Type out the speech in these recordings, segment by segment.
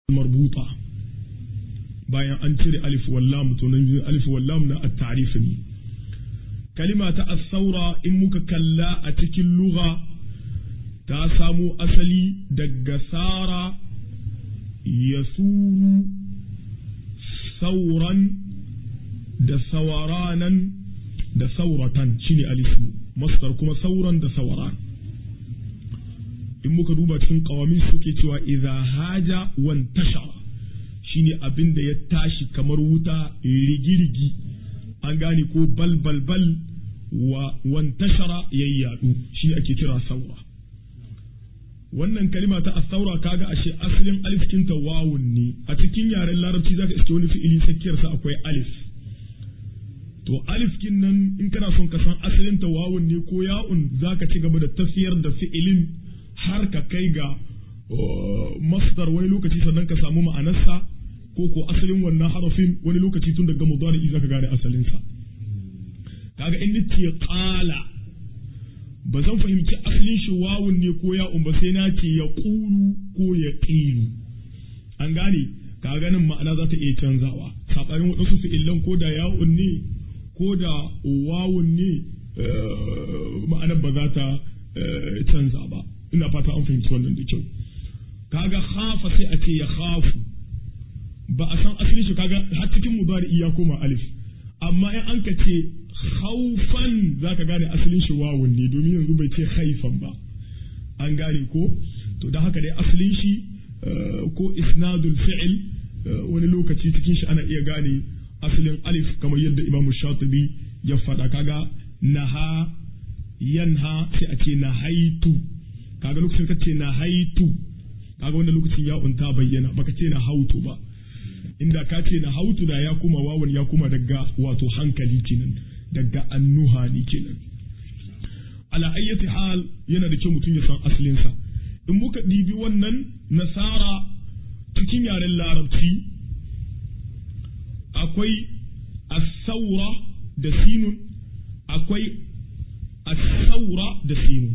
marbuta bayan an cire alif wallam to nan alif wallam na at-ta'rif ne kalima ta as-saura in muka kalla a cikin lugha ta samo asali daga sara yasuru sauran da sawaranan da sauratan shine alismu masdar kuma sauran da sawaran in muka duba cikin kawami suke cewa idza haja wan tashara shine abin da ya tashi kamar wuta rigirigi an gane ko bal bal bal wa wan tashara yayyadu shine ake kira saura wannan kalima ta asaura kaga ashe asalin alif kinta wawun ne a cikin yaren larabci zaka iske wani fi'ili tsakiyarsa akwai alif to alif kin nan in kana son ka san asalin ta wawun ne ko ya'un zaka ci gaba da tafiyar da fi'ilin har ka kai ga masdar wani lokaci sannan ka samu ma'anarsa ko ko asalin wannan harafin wani lokaci tun daga mudari zaka gane asalin sa kaga in nace qala ba zan fahimci asalin shi wawun ne ko ya'un ba sai na ce ya qulu ko ya qilu an gane ka ganin ma'ana za ta iya canzawa saɓanin waɗansu fi'illan ko da ya'un ne ko da wawun ne ma'anar ba za ta canza ba ina fata an fahimci wannan da kyau kaga khafa sai a ce ya khafu ba a san asalin shi kaga har cikin mudari ya koma alif amma in an ka ce khaufan zaka gane asalin shi wawun ne domin yanzu bai ce khaifan ba an gane ko to da haka dai asalin shi ko isnadul fi'il wani lokaci cikin shi ana iya gane asalin alif kamar yadda imam shatibi ya faɗa kaga naha yanha sai a ce nahaitu kaga lokacin ka ce nahaitu kaga wanda lokacin ya unta bayyana baka ce na hautu ba inda ka ce na hautu da ya kuma wawan ya kuma daga wato hankali kenan daga annuhani kenan ala ayyati hal yana da kyau mutum ya san asalinsa in muka ɗibi wannan nasara cikin yaren larabci akwai asaura da sinun akwai asaura da sinun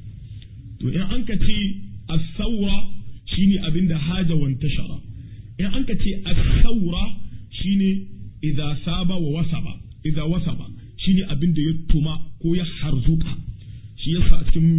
to in an ka ce asaura shine abin da haja wanta shara in an ka ce asaura shine idza saba wa wasaba idza wasaba shine abin da ya tuma ko ya harzuka shi yasa a cikin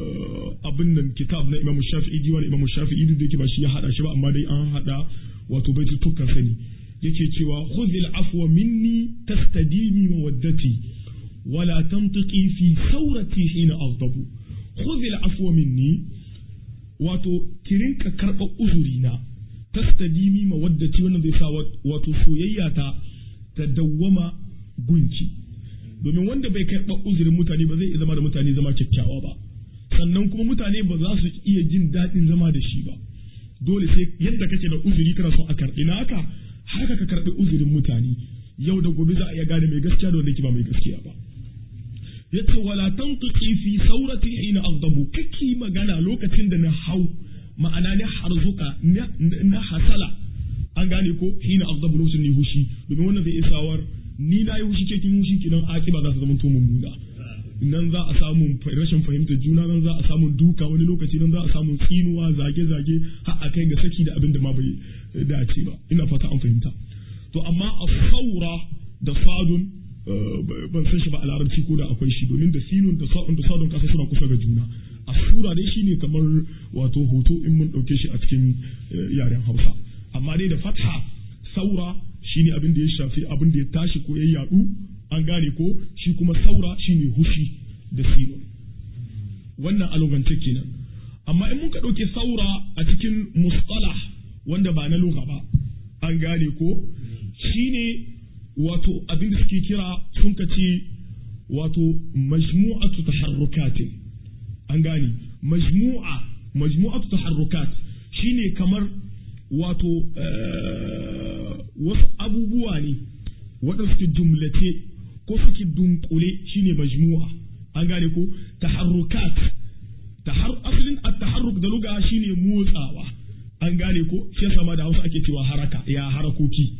abin nan kitab na Imam Shafi'i diwan Imam Shafi'i duk da yake ba shi ya hada shi ba amma dai an hada wato baitutukan sani yake cewa khudhil afwa minni tastadimi mawaddati wala tantiqi fi saurati hina aghdabu khudhil afwa minni wato kirinka karba uzuri na tastadimi mawaddati wannan zai sa wato soyayya ta ta dawwama gunki domin wanda bai karɓa uzurin mutane ba zai iya zama da mutane zama kyakkyawa ba sannan kuma mutane ba za su iya jin daɗin zama da shi ba dole sai yadda kake da uzuri kana son a karɓi na haka haka ka karɓi uzurin mutane yau da gobe za a iya gane mai gaskiya da wanda yake ba mai gaskiya ba yace wala tantuqi fi saurati hina aghdabu kake magana lokacin da na hau ma'ana ne harzuka na hasala an gane ko hina aghdabu lokacin ne hushi domin wannan zai isawar ni na yi hushi ke kin hushi kinan akiba za su zama to mummuna nan za a samu rashin fahimtar juna nan za a samu duka wani lokaci nan za a samu tsinuwa zage zage har a kai ga saki da abin da ma bai dace ba ina fata an fahimta to amma a saura da sadun ban san shi ba a larabci ko da akwai shi domin da sinun da sadun da sadun kasa suna kusa ga juna a sura dai shine kamar wato hoto in mun dauke shi a cikin yaren Hausa amma dai da fatha saura shine abin da ya shafi abin da ya tashi ko ya yadu an gane ko shi kuma saura shine hushi da siro wannan alogance kenan amma in muka ɗauke saura a cikin mustalah wanda ba na lugha ba an gane ko shine wato abin da suke kira sun ka ce wato majmu'atu taharrukatin an gane majmu'a majmu'atu taharrukat shine kamar wato wasu abubuwa ne waɗanda suke jumlace ko suke dunkule shine majmu'a an gane ko taharrukat tahar asalin at-taharruk da luga shine motsawa an gane ko shi yasa ma da Hausa ake cewa haraka ya harakoki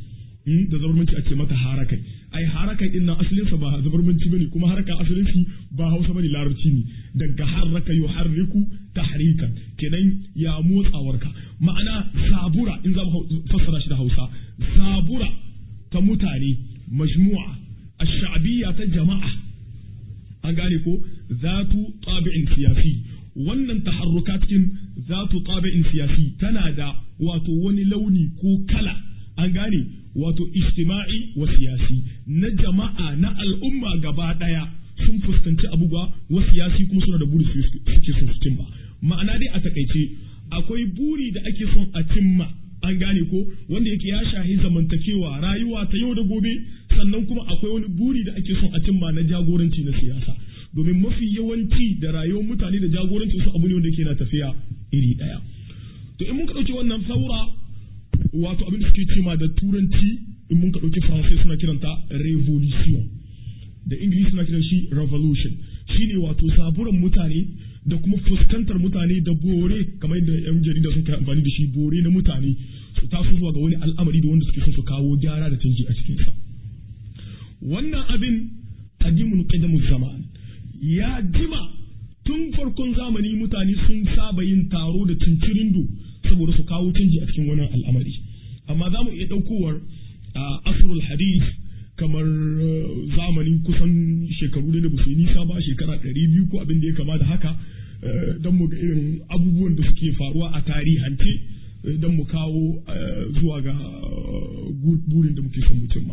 da zabarmanci a ce mata harakai ai harakai din nan asalin sa ba zabarmanci bane kuma haraka asalin shi ba Hausa bane larabci ne daga harraka yuharriku tahrikan kenan ya motsawarka ma'ana zabura in za mu fassara shi da Hausa zabura ta mutane majmu'a ash-sha'biyya ta jama'a an gane ko zatu tabi'in siyasi wannan taharruka cikin zatu tabi'in siyasi tana da wato wani launi ko kala an gane wato ijtima'i wa siyasi na jama'a na al'umma gaba daya sun fuskanci abubuwa wa siyasi kuma suna da buri suke son su cimma ma'ana dai a takaice akwai buri da ake son a cimma an gane ko wanda yake ya shahi zamantakewa rayuwa ta yau da gobe sannan kuma akwai wani buri da ake son a cimma na jagoranci na siyasa domin mafi yawanci da rayuwar mutane da jagoranci su abu ne wanda yake na tafiya iri daya to in mun ka dauki wannan saura wato abin da suke cema da turanci in mun ka dauki faransai suna kiranta revolution da ingilishi suna kiran shi revolution shine wato saburan mutane da kuma fuskantar mutane da bore kamar yadda yan jarida sun kai amfani da shi bore na mutane su taso zuwa ga wani al'amari da wanda suke son su kawo gyara da canji a cikinsa wannan abin qadimun qidamu zaman ya jima tun farkon zamani mutane sun saba yin taro da cincirindo saboda su kawo canji a cikin wannan al'amari amma za mu iya ɗaukowar a asrul hadith kamar zamanin kusan shekaru da ba su yi nisa ba shekara ɗari biyu ko abin da ya kama da haka don mu ga irin abubuwan da suke faruwa a tarihance don mu kawo zuwa ga burin da muke son mu cimma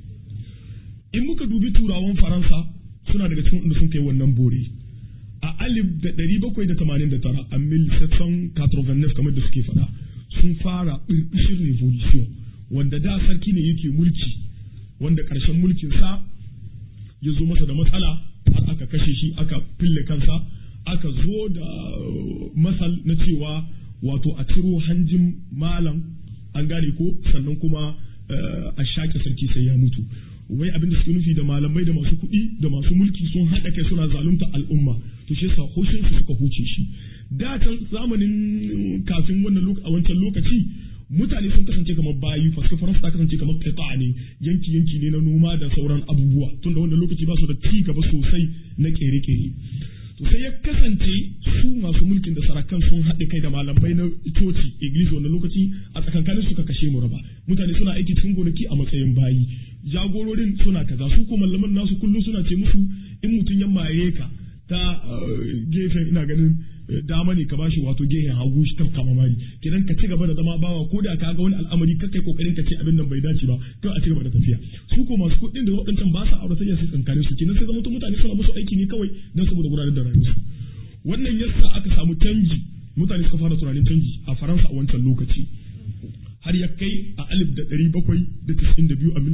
in muka dubi turawan faransa suna daga cikin wanda sun kai wannan bore a alif da ɗari bakwai da tamanin da tara a mil section katrovennef kamar da suke faɗa sun fara ɓirɓishin revolution wanda da sarki ne yake mulki wanda ƙarshen mulkinsa ya zo masa da matsala har aka kashe shi aka fille kansa aka zo da masal na cewa wato a ciro hanjin malam an gane ko sannan kuma a shaƙe sarki sai ya mutu wai abin da suke nufi da malamai da masu kuɗi da masu mulki sun haɗa kai suna zalunta al'umma to shi yasa hoshin su suka huce shi da can zamanin kafin wannan a wancan lokaci mutane sun kasance kamar bayi faske faransa ta kasance kamar qita ne yanki yanki ne na noma da sauran abubuwa tunda wannan lokaci ba su da ci gaba sosai na kere-kere to sai ya kasance su masu mulkin da sarakan sun haɗe kai da malamai na coci iglesia wannan lokaci a tsakankanin suka kashe mu raba mutane suna aiki cikin gonaki a matsayin bayi jagororin suna kaza su ko malaman nasu kullum suna ce musu in mutum ya maye ka ta gefen ina ganin dama ne ka bashi wato gehen hagu shi ta kama mari kidan ka ci gaba da zama bawa ko da ka ga wani al'amari ka kai kokarin ka ce abin nan bai dace ba to a ci gaba da tafiya su ko masu kuɗin da waɗancan ba sa aure sai su tsankare su kidan sai zama mutane suna musu aiki ne kawai dan saboda gudanar da rayuwarsu wannan yasa aka samu canji mutane suka fara tunanin canji a Faransa a wancan lokaci har ya kai a alif da ɗari bakwai da tisa'in da biyu a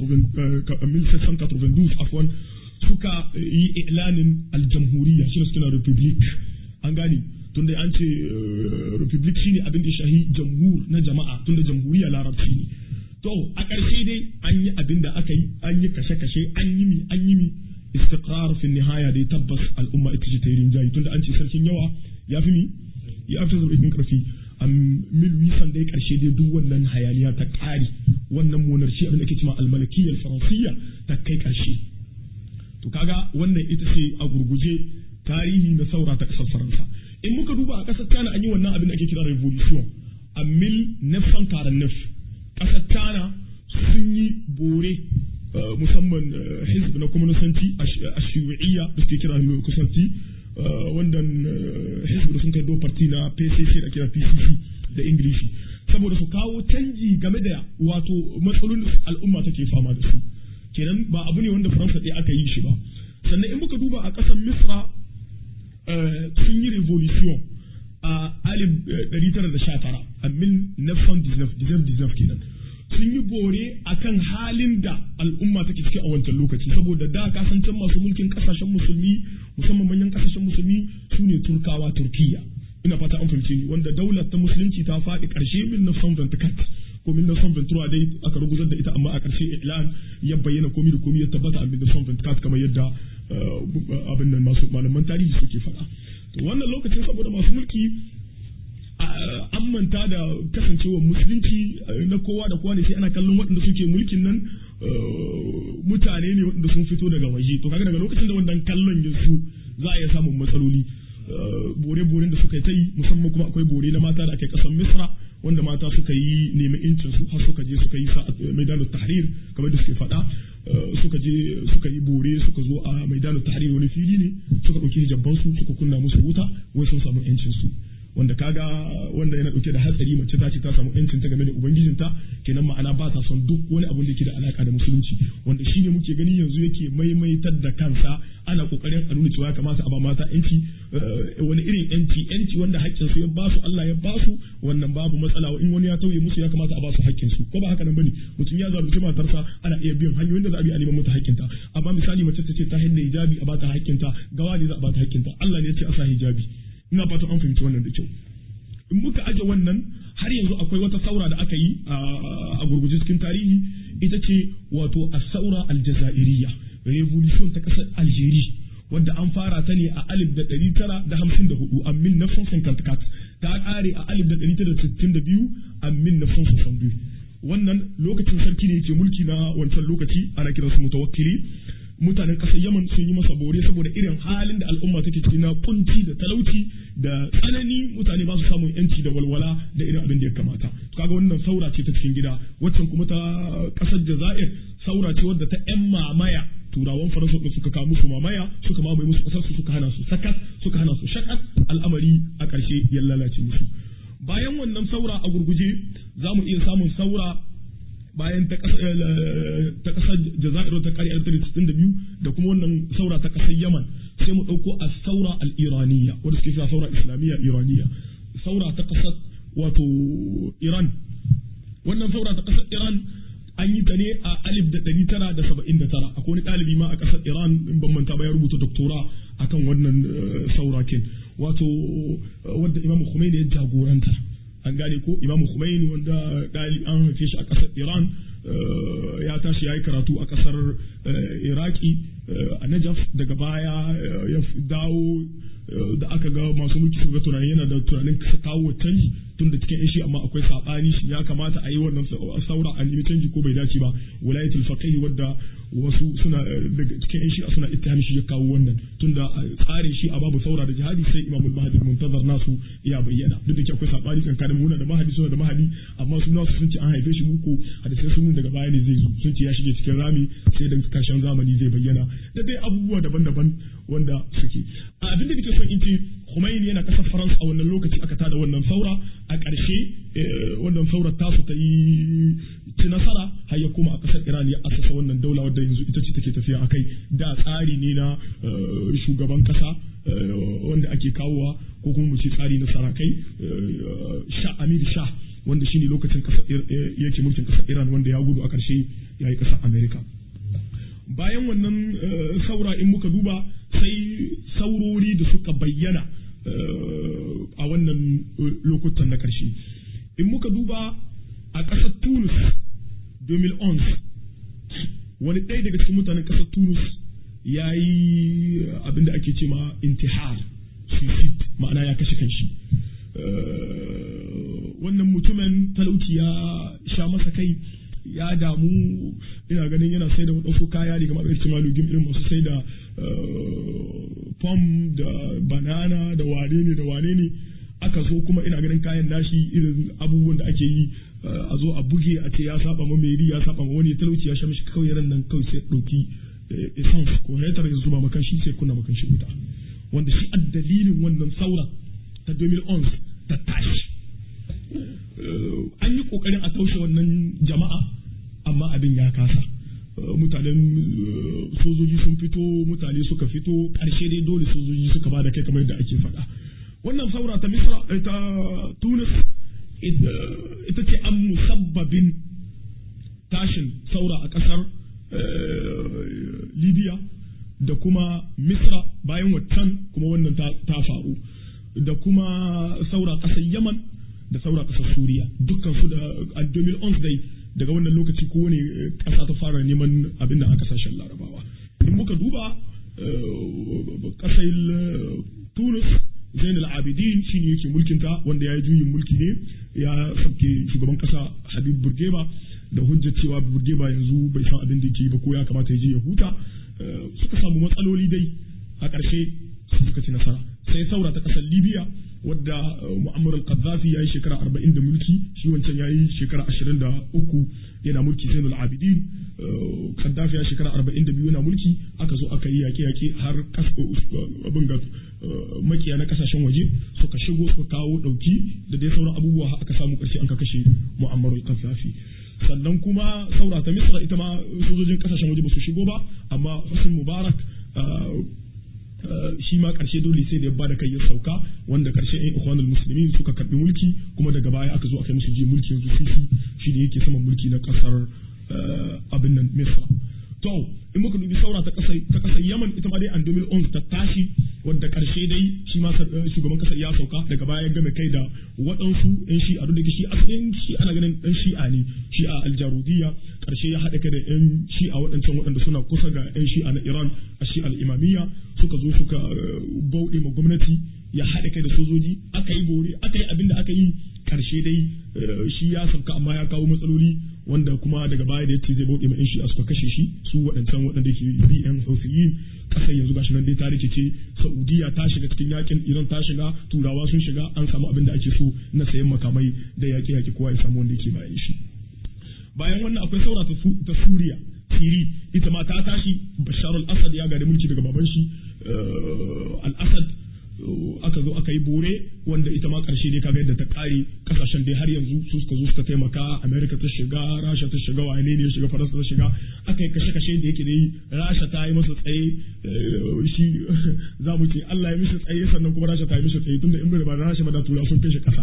mil sassan katrovendus afwan suka yi ilanin aljamhuriya shi suke na republic an gane tunda an ce republic shine abin da shahi jamhur na jama'a tunda jamhuriya larabci ne to a ƙarshe dai an yi abin da aka yi an yi kashe-kashe an yi mi an yi mi istiqrar fi nihaya dai tabbas al'umma ita ce ta yi rinjayi tunda an ce sarkin yawa ya fi mi ya fi zaɓin ƙarfi a mil wisan dai ƙarshe dai duk wannan hayaniya ta ƙari wannan monarshi abin da ake cewa almalakiyyar faransiyya ta kai ƙarshe to kaga wannan ita ce a gurguje tarihi na saura ta ƙasar faransa in muka duba a ƙasar China an yi wannan abin da ake kira revolution a mil nefsan karan nef ƙasar China sun yi bore musamman hizb na kwamnisanci a shiwa'iyya da suke kira kusanci wannan hizb da sun kai do party na PCC da kira PCC da Ingilishi saboda su kawo canji game da wato matsalolin al'umma take fama da su kenan ba abu ne wanda Faransa ɗaya aka yi shi ba sannan in muka duba a ƙasar Misra sun yi revolution a alif ɗari tara da sha tara a mil nefson diznef kenan sun yi bore a kan halin da al'umma take ciki a wancan lokaci saboda da kasancen masu mulkin kasashen musulmi musamman manyan kasashen musulmi su ne turkawa turkiya ina fata an fahimce ni wanda daular ta musulunci ta faɗi ƙarshe min na son ventikat ko min na son ventura dai aka ruguzar da ita amma a ƙarshe ilan ya bayyana komi da komi ya tabbata a min na son ventikat kamar yadda abin nan masu malaman tarihi suke faɗa to wannan lokacin saboda masu mulki a an manta da kasancewar musulunci na kowa da kowa ne sai ana kallon waɗanda suke mulkin nan mutane ne waɗanda sun fito daga waje to kaga daga lokacin da wannan kallon ya su za a iya samun matsaloli bore-boren da suka yi ta yi musamman kuma akwai bore na mata da ake kasan misra wanda mata suka yi nemi incin su har suka je suka yi maidanar tahrir kamar da suke faɗa suka je suka yi bore suka zo a maidanar tahrir wani fili ne suka ɗauki hijabban su suka kunna musu wuta wai sun samu yancin su wanda kaga wanda yana dauke da hatsari mace ta ce ta samu yancin ta game da ubangijinta kenan ma'ana ba ta son duk wani abun da yake da alaka da musulunci wanda shine muke gani yanzu yake maimaitar da kansa ana kokarin a nuna cewa ya kamata a ba mata yanci wani irin yanci yanci wanda haƙƙin su ya ba su Allah ya ba su wannan babu matsala in wani ya tauye musu ya kamata a ba su haƙƙin su ko ba haka nan bane mutum ya zalunci matarsa ana iya biyan hanyoyin da za a bi a neman mata haƙƙinta amma misali mace ta ce ta hinda hijabi a ba ta haƙƙinta gawa ne za a ba ta haƙƙinta Allah ne ya ce a sa hijabi ina fatan an fahimci wannan da kyau in muka aje wannan har yanzu akwai wata saura da aka yi a gurguje cikin tarihi ita ce wato as-saura al-jazairiyya revolution ta kasar Algeria wadda an fara ta ne a alif da ɗari tara da hamsin da hudu a mil nafson sankantakat ta ƙare a alif da ɗari tara da sittin da biyu a mil nafson sosan biyu wannan lokacin sarki ne ke mulki na wancan lokaci ana kiransu mutawakkili mutanen ƙasar Yaman sun yi masa bore saboda irin halin da al'umma take ciki na kunci da talauci da tsanani mutane ba su samun yanci da walwala da irin abin da ya kamata kaga wannan saura ce ta cikin gida waccan kuma ta ƙasar Jazair saura ce wadda ta yan mamaya turawan faransa da suka kawo musu mamaya suka mamaye musu ƙasar su suka hana su sakat suka hana su shakat al'amari a ƙarshe ya lalace musu bayan wannan saura a gurguje za mu iya samun saura bayan ta kasar Jazair ta kare da biyu da kuma wannan saura ta kasar Yaman sai mu ɗauko a saura al-Iraniya wanda suke cewa saura Islamiyya Iraniya saura ta kasar wato Iran wannan saura ta kasar Iran an yi ta ne a alif da ɗari tara da saba'in da tara akwai wani ɗalibi ma a ƙasar Iran in ban manta ba ya rubuta doktora akan wannan saura kin wato wanda Imam Khomeini ya jagoranta an gane ko imamu Khomeini wanda dali an haife shi a ƙasar Iran ya tashi ya yi karatu a ƙasar Iraki a Najaf daga baya ya dawo da aka ga masu mulki suka ga tunanin yana da tunanin kawo canji tun da cikin shi amma akwai sabani shi ya kamata a yi wannan saura a nemi canji ko bai dace ba wilayatul faqih wadda wasu suna daga cikin shi suna ittihami shi ya kawo wannan tunda tsarin shi a babu saura da jihadi sai Imam al-Mahdi muntazar nasu ya bayyana duk da akwai sabani tsakanin muna da Mahdi suna da Mahdi amma su nasu sun ce an haife shi muku hadisai sun daga baya ne zai zo sun ce ya shige cikin rami sai da kashin zamani zai bayyana da dai abubuwa daban-daban wanda suke abin da nake son in ce Khomeini yana kasar France a wannan lokaci aka tada wannan saura a ƙarshe wannan saurar tasu ta yi ci nasara har ya koma a ƙasar Iran ya asasa wannan daula wadda yanzu ita ce take tafiya a kai da tsari ne na shugaban ƙasa wanda ake kawowa ko kuma mu ce tsari na sarakai sha Amir Shah wanda shine lokacin ƙasar yake mulkin ƙasar Iran wanda ya gudu a ƙarshe ya yi ƙasar Amerika bayan wannan saura in muka duba sai saurori da suka bayyana a wannan lokutan na ƙarshe in muka duba a ƙasar Tunis 2011 wani ɗaya daga cikin mutanen ƙasar Tunis ya yi abin da ake ce ma intihar suicide ma'ana ya kashe kanshi wannan mutumin talauci ya sha masa kai ya damu ina ganin yana sai da waɗansu kaya ne kamar irin malugin irin masu sai da pom da banana da wane ne da wane ne aka zo kuma ina ganin kayan nashi irin abubuwan da ake yi a zo a buge a ce ya saba ma meri ya saba ma wani talauci ya sha mishi kawai ran nan kawai sai ɗauki essence ko hetar ya zuba makan shi sai kunna makan shi wuta wanda shi a dalilin wannan saura ta 2011 ta tashi an yi kokarin a taushe wannan jama'a amma abin ya kasa mutanen sojoji sun fito mutane suka fito ƙarshe dai dole sojoji suka ba da kai kamar yadda ake faɗa wannan saura ta misra ta tunis ita ce an musabbabin tashin saura a ƙasar libya da kuma misra bayan waccan kuma wannan ta faru da kuma saura ƙasar yaman da saura ƙasar suriya dukkan su da a 2011 dai daga wannan lokaci kowane ƙasa ta fara neman abin da a ƙasashen larabawa in muka duba ƙasar tunis Zainul Abidin shine yake mulkinta wanda ya yi juyin mulki ne ya sauke shugaban kasa Habib Burgeba da hujjar cewa Burgeba yanzu bai san abin da yake ba ko ya kamata ya je ya huta suka samu matsaloli dai a ƙarshe suka ci nasara sai saura ta ƙasar Libya wadda Muammar al-Qaddafi ya yi shekara arba'in da mulki shi wancan ya yi shekara ashirin da uku yana mulki Zainul Abidin Qaddafi ya shekara arba'in da biyu yana mulki aka zo aka yi yaƙe-yaƙe har abin ga makiya na kasashen waje suka shigo suka kawo ɗauki da dai sauran abubuwa aka samu ƙarshe an ka kashe Muammar al-Qaddafi sannan kuma saura ta Misra ita ma sojojin kasashen waje ba su shigo ba amma Hussein Mubarak shi ma karshe dole sai da ya bada kai ya sauka wanda karshe ɗan ikhwanul muslimin suka karbi mulki kuma daga baya aka zo aka yi musu ji mulki yanzu sisi shi ne yake saman mulki na kasar abin nan misra to in muka dubi saura ta kasar ta kasar yaman ita ma dai an 2011 ta tashi wanda karshe dai shi ma shugaban kasar ya sauka daga baya ya game kai da waɗansu yan shi'a duk da shi asalin shi ana ganin dan shi'a ne shi'a aljarudiyya karshe ya haɗa kai da yan shi'a waɗancan waɗanda suna kusa ga yan shi'a na iran a shi'a al-imamiyya suka zo suka bauɗe ma gwamnati ya haɗa kai da sojoji aka yi bore aka yi abin da aka yi karshe dai shi ya sauka amma ya kawo matsaloli wanda kuma daga baya da yace zai bauɗe ma yan shi'a suka kashe shi su waɗancan waɗanda ke BM Housiyin kasar yanzu gashi nan dai ta rikice Saudiya ta shiga cikin yakin Iran ta shiga Turawa sun shiga an samu abin da ake so na sayan makamai da yaƙe yaƙe kowa ya samu wanda yake bayan shi bayan wannan akwai saura ta Suriya Siri ita ma ta tashi Bashar al-Assad ya gari mulki daga baban shi al-Assad aka zo aka yi bore wanda ita ma karshe dai kaga yadda ta kare kasashen dai har yanzu su suka zo suka taimaka America ta shiga Rasha ta shiga wane ne ya shiga Faransa ta shiga aka yi kashe kashe da yake dai Rasha ta yi masa tsaye shi za mu ce Allah ya mishi tsaye sannan kuma Rasha ta yi mishi tsaye tunda in bai ba Rasha ba da tura sun kai shi kasa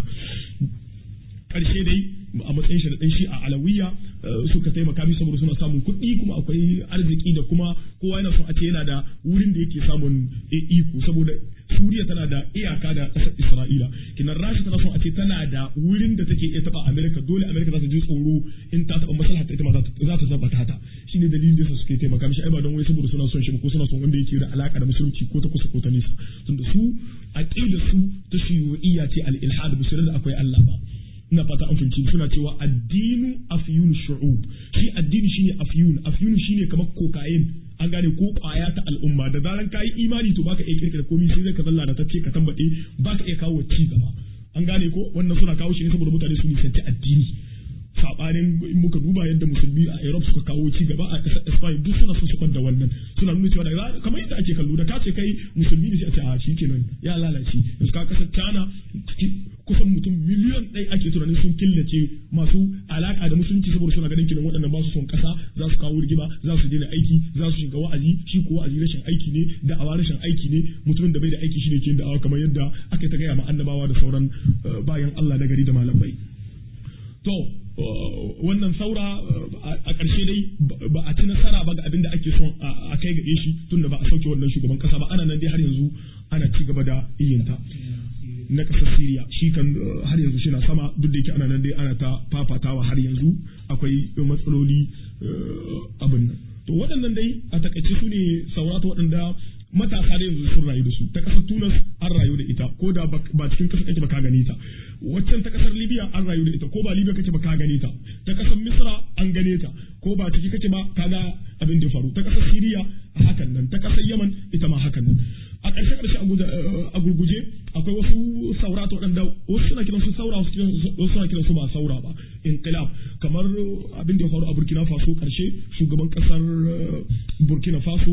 karshe dai a matsayin shi da dan shi a alawiya suka taimaka mi saboda suna samun kuɗi kuma akwai arziki da kuma kowa yana son a ce yana da wurin da yake samun iko saboda Suriya tana da iyaka da ƙasar Isra'ila kinan Rasha tana son a ce tana da wurin da take iya taɓa Amerika dole Amerika za ta ji tsoro in ta taɓa maslaha ta ita ma za ta tabbata ta shine dalilin da suke taimaka mishi ai ba don wai saboda suna son shi ko suna son wanda yake da alaka da musulunci ko ta kusa ko ta nisa tunda su aqidar su ta shiyu'iyya ce al-ilhad musulun da akwai Allah ba ina fata an fahimci suna cewa addinu afyun shu'ub shi addini shine afyun afyun shine kamar kokain an gane ko kwaya ta al'umma da zaran kayi imani to baka iya kirkira komai sai zai ka zalla da tace ka tambade baka iya kawo ci gaba an gane ko wannan suna kawo shi ne saboda mutane su nisanci addini sabanin in muka duba yadda musulmi a Europe suka kawo ci gaba a ƙasar Spain duk suna son su da wannan suna nuna cewa da kamar yadda ake kallo da ka ce kai musulmi ne sai a ce a shikenan ya lalace yanzu ka kasar China kusan mutum miliyan ɗaya ake tunanin sun killace masu alaka da musulunci saboda suna ganin kiran waɗannan ba su son ƙasa za su kawo rigima za su daina aiki za su shiga wa'azi shi ko wa'azi rashin aiki ne da awa rashin aiki ne mutumin da bai da aiki shine ke da awa kamar yadda aka ta gaya ma annabawa da sauran bayan Allah na gari da malamai to wannan saura a ƙarshe dai ba a ci nasara ba ga abin da ake son a kai ga shi tun da ba a sauke wannan shugaban kasa ba ana nan dai har yanzu ana ci gaba da iyinta na ƙasar Siriya shi kan har yanzu shi na sama duk da yake ana nan dai ana ta fafatawa har yanzu akwai matsaloli abin nan to waɗannan dai a takaice su ne saurata waɗanda matasa da yanzu sun rayu da su ta kasar tunas an rayu da ita ko da ba cikin kasar kake ba ka gane ta waccan ta kasar libya an rayu da ita ko ba libya kake ba ka gane ta ta kasar misra an gane ta ko ba ciki kake ba ka ga abin da faru ta kasar siriya a hakan nan ta kasar yaman ita ma hakan nan a ƙarshe ƙarshe a gurguje akwai wasu saurata waɗanda wasu suna kiran su saura wasu suna kiran su ba saura ba inqilab kamar abin da ya faru a burkina faso ƙarshe shugaban ƙasar burkina faso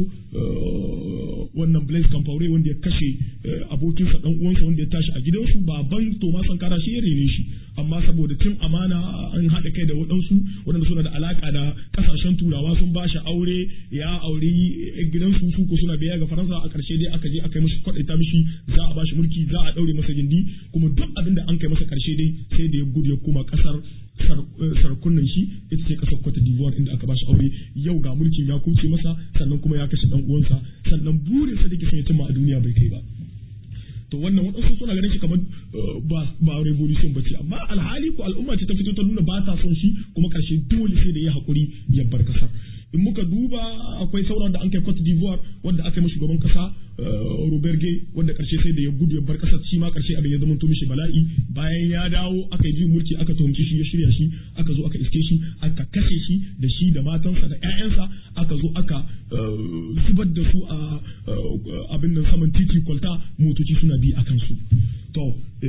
wannan blaise compaore wanda ya kashe abokinsa dan uwansa wanda ya tashi a gidansu baban toma sankara shi ya rene shi amma saboda cin amana an haɗa kai da waɗansu waɗanda suna da alaƙa da ƙasashen turawa sun ba shi aure ya aure gidansu su ko suna biya ga faransa a ƙarshe dai aka je aka yi mashi kwaɗaita mishi za a ba shi mulki za a ɗaure masa gindi kuma duk abin da an kai masa ƙarshe dai sai da ya gudu ya koma ƙasar sarkunan shi ita ce kasar Cote d'Ivoire inda aka bashi aure yau ga mulkin ya kuce masa sannan kuma ya kashe dan uwansa sannan burin sa dake son ya cimma a duniya bai kai ba to wannan waɗansu suna ganin shi kamar ba ba revolution ba ce amma alhali ko al'umma ce ta fito ta nuna ba ta son shi kuma karshe dole sai da ya hakuri ya bar kasar in muka duba akwai sauran da an kai Cote d'Ivoire wanda aka yi shugaban kasa Robert Gay wanda karshe sai da ya gudu ya bar kasar shi ma karshe abin ya zama to mishi bala'i bayan ya dawo aka yi mulki aka tuhumci shi ya shirya shi aka zo aka iske shi aka kashe shi da shi da matansa da ƴaƴansa aka zo aka zubar da su a abin nan saman titi kwalta motoci suna bi akan su to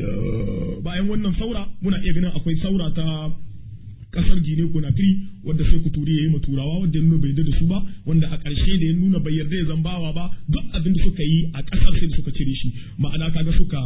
bayan wannan saura muna iya ganin akwai saura ta kasar Gine Conakry wadda sai ku turi yayi turawa wanda ya nuna bai yarda da su ba wanda a ƙarshe da ya nuna bai yarda ya zambawa ba duk abin da suka yi a ƙasar sai da suka cire shi ma'ana kaga suka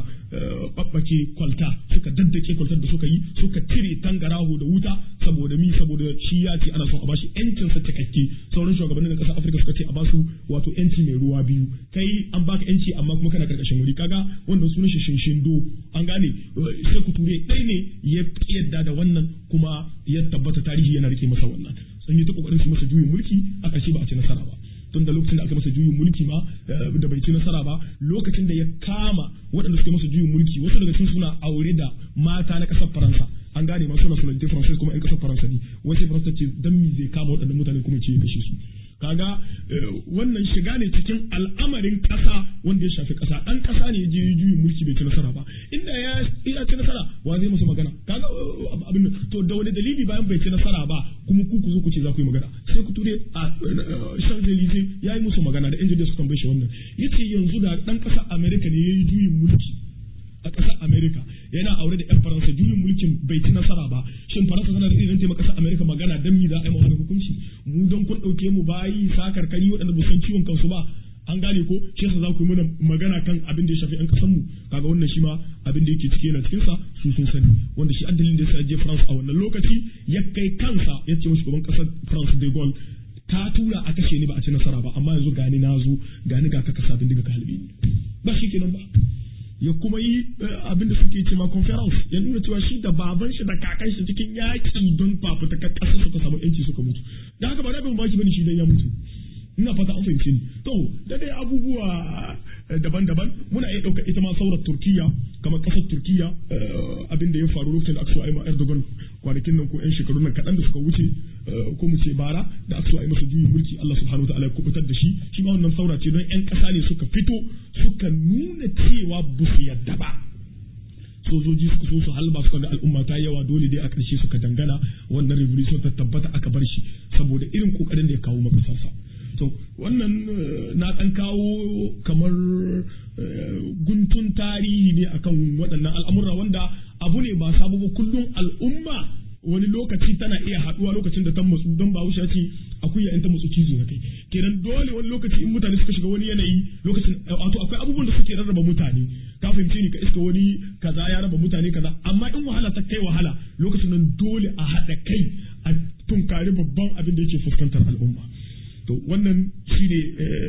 babbace kwalta suka daddake kwaltar da suka yi suka cire tangaraho da wuta saboda mi saboda shi ya ce ana son a bashi yancin sa cikakke sauran shugabannin ƙasar Afirka suka ce a basu wato yanci mai ruwa biyu kai an baka yanci amma kuma kana karkashin wuri kaga wannan sunan shi shinshindo an gane sai ku ture ɗaya ne ya yadda da wannan kuma ya tabbata tarihi yana rike masa wannan sun yi ta kokarin su masa juyin mulki a ƙarshe ba a ci nasara ba tun da lokacin da aka masa juyin mulki ma da bai ci nasara ba lokacin da ya kama waɗanda suka masa juyin mulki wasu daga cikin suna aure da mata na ƙasar faransa an gane ma suna suna faransa kuma yan ƙasar faransa ne wasu faransa ce dan mi zai kama waɗannan mutane kuma ce ya kashe su kaga wannan shiga ne cikin al'amarin ƙasa wanda ya shafi ƙasa ɗan ƙasa ne ya je juyin mulki bai ci nasara ba inda ya ya ci nasara wa zai masa magana kaga abin to da wani dalili bayan bai ci nasara ba kuma ku ku zo ku ce za ku yi magana sai ku ture a Champs-Élysées ya yi musu magana da yan jarida su tambaye shi wannan yace yanzu da ɗan ƙasar America ne ya yi juyin mulki a ƙasar Amerika yana aure da 'yan Faransa juyin mulkin bai ci nasara ba shin Faransa tana da irin taimaka ƙasar Amerika magana dan mi za a yi wani hukunci mu don kun ɗauke mu bayi sakar kari waɗanda ba san ciwon kansu ba an gane ko shi yasa za ku yi mana magana kan abin da ya shafi 'yan ƙasar mu kaga wannan shi ma abin da yake ciki yana cikin sa su sun sani wanda shi addalin da ya je France a wannan lokaci ya kai kansa ya ce mashi gaban ƙasar France de Gaulle ta tura a kashe ni ba a ci nasara ba amma yanzu gani na zo gani ga kaka sabin daga ka halbe ni ba shi kenan ba ya kuma yi abin da suke ce ma conference ya nuna cewa shi da baban shi da kakan shi cikin yaƙi don fafuta ƙasar suka samu yanci suka mutu da haka ba da ban baki bane shi dan ya mutu ina fata an fahimce ni to da dai abubuwa daban-daban muna iya ɗauka ita ma saurar turkiya kamar ƙasar turkiya abin da ya faru lokacin da aka so a yi ma erdogan kwanakin nan ko yan shekaru nan kaɗan da suka wuce ko mu ce bara da aka so a yi masa juyin mulki Allah subhanahu wa ta'ala ya kubutar da shi shi ma wannan saura ce don yan ƙasa ne suka fito suka nuna cewa ba su yadda ba sojoji suka so su halba suka ga al'umma ta yawa dole dai a ƙarshe suka dangana wannan revolution ta tabbata aka bar shi saboda irin kokarin da ya kawo makasarsa to wannan na ɗan kawo kamar guntun tarihi ne akan waɗannan al'amura wanda abu ne ba sabo ba kullum al'umma wani lokaci tana iya haɗuwa lokacin da ta matsu don ba wuce ce akuya in ta matsu cizo na kai kenan dole wani lokaci in mutane suka shiga wani yanayi lokacin wato akwai abubuwan da suke rarraba mutane ka fahimce ni ka iska wani kaza ya raba mutane kaza amma in wahala ta kai wahala lokacin nan dole a haɗa kai a tunkari babban abin da yake fuskantar al'umma to wannan shi ne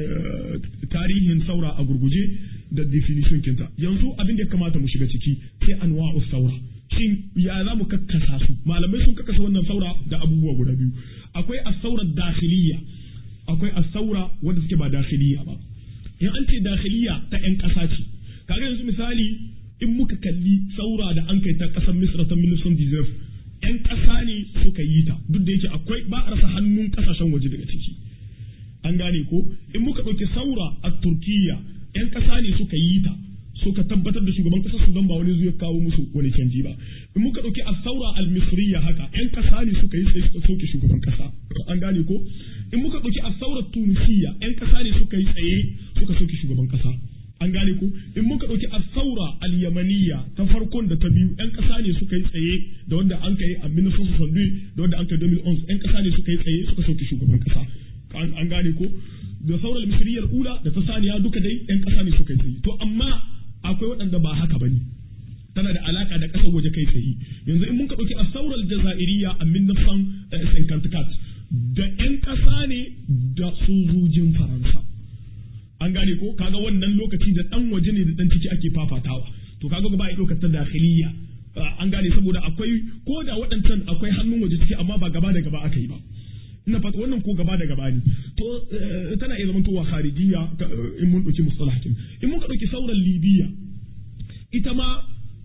tarihin saura a gurguje da definition kinta yanzu abin da ya kamata mu shiga ciki sai anwa'u saura shin ya za mu kakkasa su malamai sun kakkasa wannan saura da abubuwa guda biyu akwai asaura dakhiliya akwai asaura wanda suke ba dakhiliya ba in an ce dakhiliya ta yan ƙasa ce kaga yanzu misali in muka kalli saura da an kai ta ƙasar misra ta 1919 yan ƙasa ne suka yi ta duk da yake akwai ba a rasa hannun ƙasashen waje daga ciki an gane ko in muka ɗauki saura a turkiya yan ƙasa ne suka yi ta suka tabbatar da shugaban ƙasar sudan ba wani zai kawo musu wani canji ba in muka ɗauki a saura al-misriya haka yan ƙasa ne suka yi sai suka sauke shugaban ƙasa an gane ko in muka ɗauki a saura tunisiya yan ƙasa ne suka yi tsaye suka sauke shugaban ƙasa an gane ko in muka ɗauki a saura al-yamaniya ta farkon da ta biyu yan ƙasa ne suka yi tsaye da wanda an kai a 1962 da wanda an kai 2011 yan ƙasa ne suka yi tsaye suka sauke shugaban ƙasa an gane ko da sauran misriyar ula da ta saniya duka dai yan ƙasa ne suka yi to amma akwai waɗanda ba haka bane tana da alaka da ƙasar waje kai tsaye yanzu in mun ka ɗauki a sauran jazairiya a min nafsan sankantikat da yan ƙasa ne da sojojin faransa an gane ko kaga wannan lokaci da ɗan waje ne da ɗan ciki ake fafatawa to kaga ba a ɗaukar ta dakhiliya an gane saboda akwai ko da waɗancan akwai hannun waje ciki amma ba gaba da gaba aka yi ba ina fata wannan ko gaba da gaba ne to tana iya zama towa kharijiyya in mun dauki mustalahatin in muka dauki sauran libiya ita ma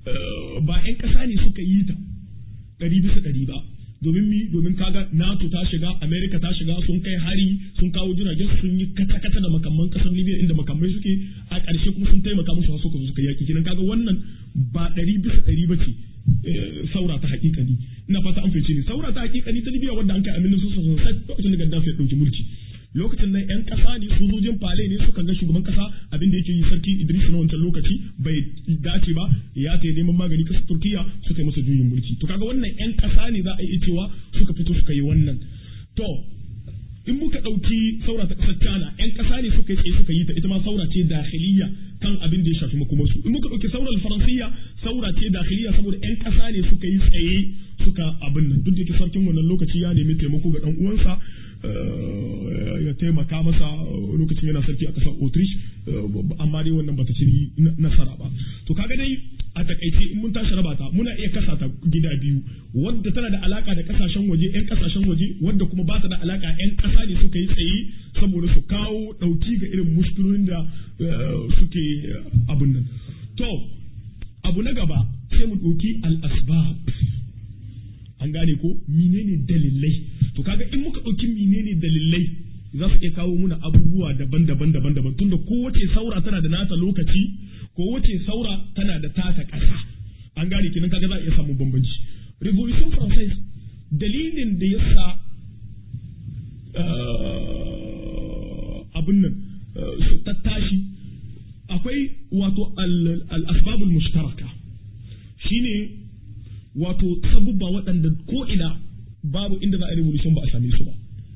ba 'yan ƙasa ne suka yi ta ɗari bisa ɗari ba domin mi domin kaga NATO ta shiga America ta shiga sun kai hari sun kawo jiragen sun yi kata kata da makamman kasar Libya inda makamai suke a ƙarshe kuma sun taimaka musu har suka zo suka yaki kinan kaga wannan ba ɗari bisa ɗari ba ce saura ta hakikani ina fata an fice ni saura ta hakikani ta Libya wanda an kai aminin su sosai lokacin da Gaddafi ya ɗauki mulki lokacin nan yan kasa ne sojojin fale ne suka ga shugaban kasa abin da yake yi sarki Idris na wancan lokaci bai dace ba ya ta neman magani kasa Turkiya suka yi masa juyin mulki to kaga wannan yan kasa ne za a yi cewa suka fito suka yi wannan to in muka ɗauki saura ta ƙasar China yan kasa ne suka yi tsaye suka yi ta ita ma saura ce dakhiliya kan abin da ya shafi makomarsu in muka ɗauki saurar faransiyya saura ce dakhiliya saboda yan kasa ne suka yi tsaye suka abin nan duk da yake sarkin wannan lokaci ya nemi taimako ga dan uwansa ya taimaka masa lokacin yana sarki a ƙasar Autriche amma dai wannan bata ci nasara ba to kaga dai a takaice in mun tashi raba ta muna iya kasa ta gida biyu wadda tana da alaka da kasashen waje yan kasashen waje wadda kuma ba ta da alaka yan kasa ne suka yi tsaye saboda su kawo dauki ga irin mushkilolin da suke abun nan to abu na gaba sai mu ɗauki al-asbab an gane ko menene dalilai to kaga in muka ɗauki menene dalilai za su iya kawo muna abubuwa daban-daban daban-daban tunda kowace saura tana da nata lokaci kowace saura tana da tata ƙasa an gane kenan kaga za a iya samun bambanci revolution française dalilin da ya sa abin nan ta tashi akwai wato al-asbabul mushtaraka shine wato sabubba waɗanda ko ina babu inda za a revolution ba a same su ba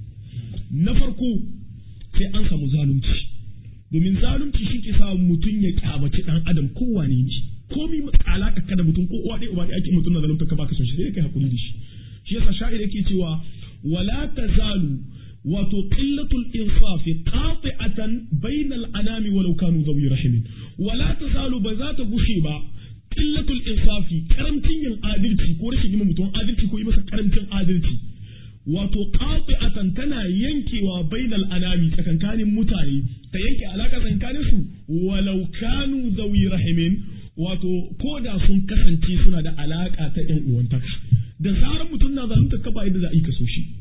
na farko sai an samu zalunci domin zalunci shi ke sa mutum ya kyamaci dan adam kowane ne komi alaka ka da mutum ko uwa ɗaya uba ɗaya ake mutum na zalunta ka baka son shi sai kai hakuri da shi shi yasa sha'ir yake cewa wala tazalu wato qillatul insafi qati'atan bainal anami walau kanu zawi rahimin wala tazalu ba za ta gushe ba qillatul insafi karamcin yin adalci ko rashin yin mutum adalci ko yi masa karamcin adalci wato qati'atan tana yankewa bainal anami tsakankanin mutane ta yanke alaka tsakanin su walau kanu zawi rahimin wato ko da sun kasance suna da alaka ta yan uwantaka da zarar mutum na zalunta ka ba yadda za a yi ka so shi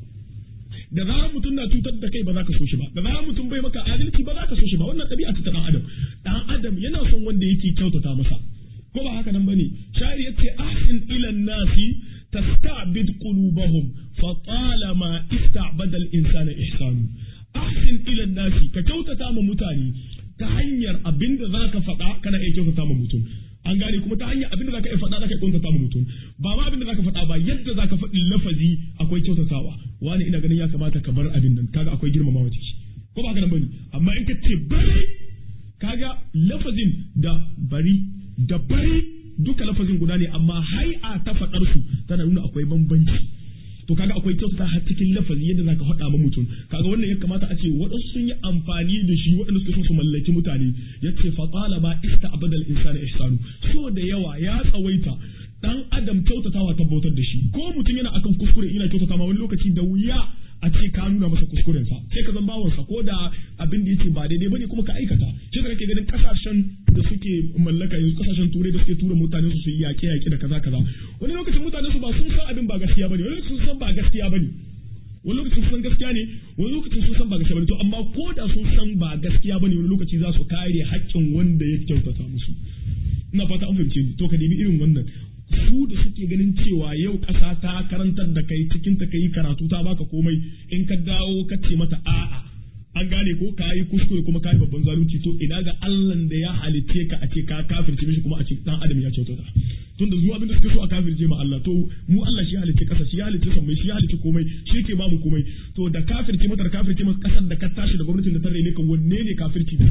da zarar mutum na cutar da kai ba za ka so shi ba da zarar mutum bai maka adalci ba za ka so shi ba wannan ɗabi'a ta dan adam dan adam yana son wanda yake kyautata masa ko ba haka nan bane shari yace ahsin ila nasi tasta'bid qulubahum fa talama ista'bada al-insana ihsanu ahsin ila nasi ka kyautata ma mutane ta hanyar abinda zaka faɗa kana iya kyautata ma mutum an gane kuma ta hanyar abinda zaka iya faɗa zaka iya kyautata ma mutum ba ma abinda zaka faɗa ba yadda zaka faɗi lafazi akwai kyautatawa wani ina ganin ya kamata ka bar abin nan kaga akwai girmamawa ciki ko ba haka nan bane amma in ka ce bari kaga lafazin da bari da bari duka lafazin guda ne amma hai'a ta faɗar su tana nuna akwai bambanci to kaga akwai kyautata har cikin lafazi yadda zaka faɗa ma mutum kaga wannan ya kamata a ce waɗansu sun yi amfani da shi waɗanda suke so su mallaki mutane yace fa talaba ista abadal insana ihsanu so da yawa ya tsawaita dan adam kyautatawa tabbatar da shi ko mutum yana akan kuskure ina kyautata ma wani lokaci da wuya a ce ka nuna masa kuskurensa sai ka zan bawansa ko da abin da yake ba daidai bane kuma ka aikata shi da kake ganin kasashen da suke mallaka yanzu kasashen turai da suke tura mutane su su yi yaƙe yaƙe da kaza kaza wani lokacin mutane su ba sun san abin ba gaskiya bane wani lokacin sun san ba gaskiya bane wani lokacin sun san gaskiya ne wani lokacin sun san ba gaskiya bane to amma ko da sun san ba gaskiya bane wani lokaci za su kare haƙƙin wanda ya kyautata musu ina fata an fahimce ni to ka nemi irin wannan su da suke ganin cewa yau ƙasa ta karantar da kai cikin ta kai karatu ta baka komai in ka dawo ka ce mata a'a an gane ko ka yi kuskure kuma ka yi babban zalunci to ina ga Allah da ya halitte ka a ce ka kafirce mishi kuma a ce dan adam ya kyautata tunda zuwa abin da suke so a kafirce ma Allah to mu Allah shi halitte kasa shi halitte sammai shi halitte komai shi yake ba mu komai to da kafirce mata da kafirce mata kasar da ka tashi da gwamnatin da ta rene ka wanne ne kafirci ba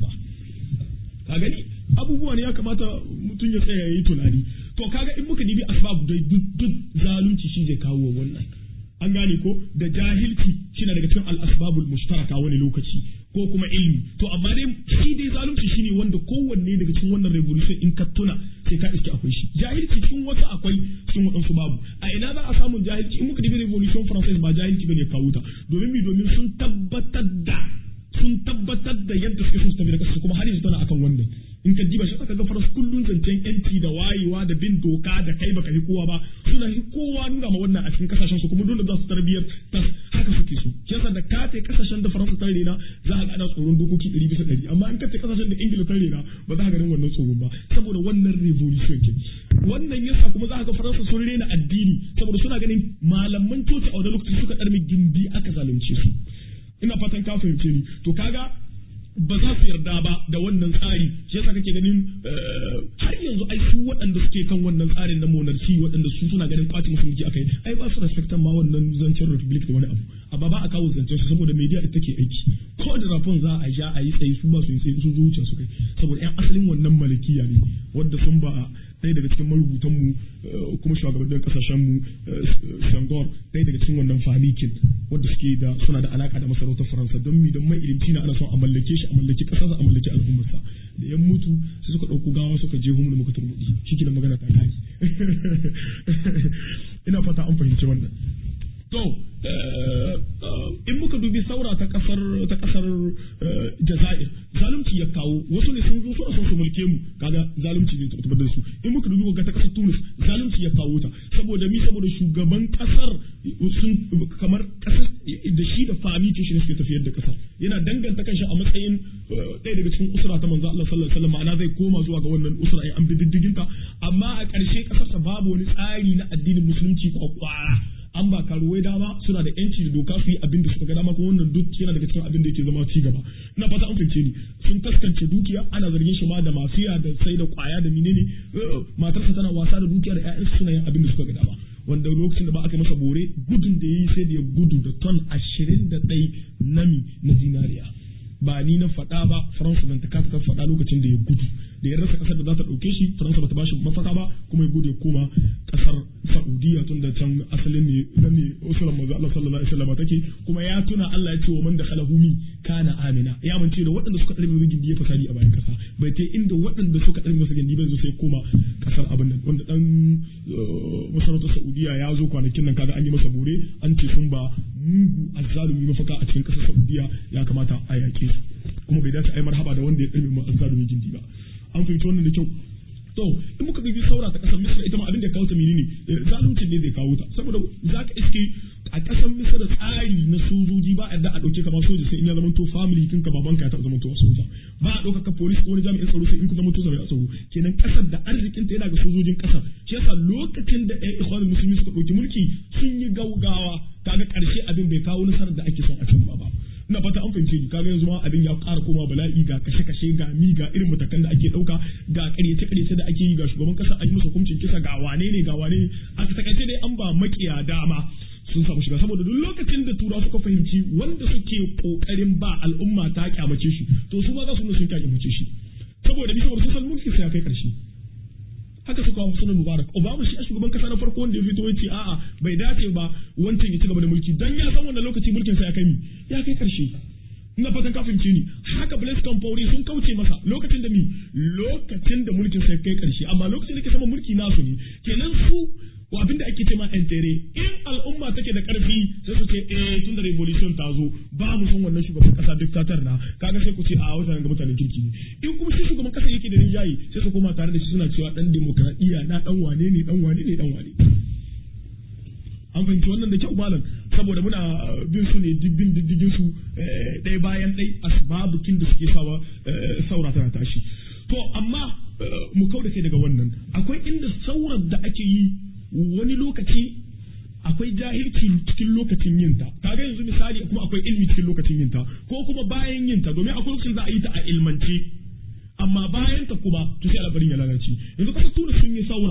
ka gani abubuwa ne ya kamata mutum ya tsaya yayi tunani to kaga in muka dibi asbabu dai duk duk zalunci shi zai kawo wannan an gane ko da jahilci shi na daga cikin al-asbabul mushtaraka wani lokaci ko kuma ilmi to amma dai shi dai zalunci shine wanda kowanne daga cikin wannan revolution in ka tuna sai ka iske akwai shi jahilci cikin wasu akwai cikin waɗansu babu a ina za a samu jahilci in muka dibi revolution française ba jahilci bane kawo ta domin mi domin sun tabbatar da sun tabbatar da yadda suke so su tafi da kasu kuma har yanzu tana akan wannan in ka diba shi aka ga faras kullun zancen yanci da wayewa da bin doka da kai baka yi kowa ba suna yi kowa nuna ma wannan a cikin kasashen su kuma dole za su tarbiyar ta haka suke su yasa da ka ta kasashen da faransa ta rena za a ga ana tsoron dokoki ɗari bisa ɗari amma in ka ta kasashen da ingila ta rena ba za ka ganin wannan tsoron ba saboda wannan revolution ke wannan yasa kuma za ka ga faransa sun rena addini saboda suna ganin malaman coci a wani lokaci suka ɗarmi gindi aka zalunce su ina fatan ka fahimce ni to kaga ba za su yarda ba da wannan tsari shi yasa kake ganin har yanzu ai su waɗanda suke kan wannan tsarin na monarchy waɗanda su suna ganin kwaci musu mulki akai ai ba su respectan ma wannan zancen republic da wani abu amma ba a kawo zancen su saboda media ita ke aiki ko da rafon za a ja a yi tsayi su ba su yi tsayi su zuciya su kai saboda yan asalin wannan malikiya ne wanda sun ba ɗaya daga cikin marubutan mu kuma shugabannin kasashen mu Sangor ɗaya daga cikin wannan famikin wanda suke da suna da alaka da masarautar Faransa don mi don mai ilimci na ana son a mallake shi a mallaki ƙasarsa a mallaki al'ummarsa da yan mutu sai suka ɗauko gawa suka je mu da muka turmuɗi shi ke magana ta kai ina fata an fahimci wannan to in muka dubi saura ta kasar ta kasar Jazair zalunci ya kawo wasu ne sun zo suna son su mulke mu kaga zalunci ne ta tabbatar su in muka dubi ga ta kasar Tunis zalunci ya kawo ta saboda mi saboda shugaban kasar sun kamar kasar da shi da fami ke shi ne suke tafiyar da kasar yana danganta kanshi a matsayin ɗaya daga cikin usra ta manzo Allah sallallahu alaihi wasallam ma'ana zai koma zuwa ga wannan usra ai an bi diddigin ta amma a ƙarshe kasarsa babu wani tsari na addinin musulunci kwakwara an ba karuwai dama suna da yanci da doka su yi abin da suka ga dama kuma wannan duk yana daga cikin abin da yake zama ci gaba ina fata an fince ni sun taskance dukiya ana zargin shi ma da mafiya da sai da kwaya da menene matarsa tana wasa da dukiya da ƴaƴansa suna yin abin da suka ga dama wanda lokacin da ba aka masa bore gudun da yayi sai da ya gudu da ton ashirin da ɗai nami na zinariya ba ni na faɗa ba faransa nan ta kasa faɗa lokacin da ya gudu da ya rasa kasar da za ta ɗauke shi faransa ba ta bashi mafaka ba kuma ya gudu ya koma kasar saudiya tun da can asalin ne nan ne usulan manzo Allah sallallahu alaihi wasallam take kuma ya tuna Allah ya ce wa man dakhala humi kana amina ya mance da waɗanda suka ɗarbe masa gindi ya fasadi a bayan kasa bai ta inda waɗanda suka ɗarbe masa gindi bai zo sai koma kasar abin nan wanda dan masarautar saudiya ya zo kwanakin nan kaga an yi masa bore an ce sun ba mugu azzalumi mafaka a cikin kasar saudiya ya kamata a yaƙe su kuma bai dace a yi marhaba da wanda ya ɗarbe ma azzalumi gindi ba an fahimci wannan da kyau to in muka bibi saura ta kasar misira ita ma abin da kawo ta menene zaluncin ne zai kawo ta saboda za ka iske a kasar misira tsari na sojoji ba a da a dauke ka ba soja sai in ya zama to family kin ka babanka ya taɓa zama to soja ba a dauka ka police ko wani jami'in tsaro sai in ku zama to jami'in tsaro kenan kasar da arzikin ta yana ga sojojin kasar shi yasa lokacin da ƴan ikhwanul musulmi suka dauki mulki sun yi gaugawa kaga karshe abin bai kawo nasarar da ake son a cimma ba ina fata an fahimce ni kaga yanzu ma abin ya ƙara koma bala'i ga kashe-kashe ga mi ga irin matakan da ake ɗauka ga ƙaryace-ƙaryace da ake yi ga shugaban ƙasa an yi masa hukuncin kisa ga wane ne ga wane ne a takaice dai an ba makiya dama sun samu shiga saboda duk lokacin da turawa suka fahimci wanda suke kokarin ba al'umma ta kyamace shi to su ma za su nuna sun kyamace shi saboda bisa wani sosan mulki sai ya kai ƙarshe haka suka wa sunan mubarak obama shi a shugaban kasa na farko wanda ya fito ya ce a'a bai dace ba wancan ya ci gaba da mulki dan ya san wannan lokaci mulkin sa ya kai mi ya kai karshe ina fatan ka fahimce ni haka Blaise Compaoré sun kauce masa lokacin da mi lokacin da mulkin sa ya kai karshe amma lokacin da ke sama mulki nasu ne kenan su wa abinda ake ce ma entere in al'umma take da karfi sai su ce eh tun da revolution ta zo ba mu son wannan shugaban kasa dictator na kaga sai ku ce a wata ga mutanen kirki ne in kuma shi shugaban kasa yake da rinjaye sai su koma tare da shi suna cewa dan demokradiya na dan wane ne dan wane ne dan wane an fahimci wannan da kyau malam saboda muna bin su ne dibbin diddigin su ɗaya bayan ɗai asbabukin da suke sawa saura tana tashi to amma mu kau da kai daga wannan akwai inda saurar da ake yi wani lokaci akwai jahilci cikin lokacin yin ta kaga yanzu misali kuma akwai ilmi cikin lokacin yin ta ko kuma bayan yin ta domin akwai lokacin za a yi ta a ilmance amma bayan ta kuma to sai al'amarin ya lalace yanzu kasar tura sun yi saura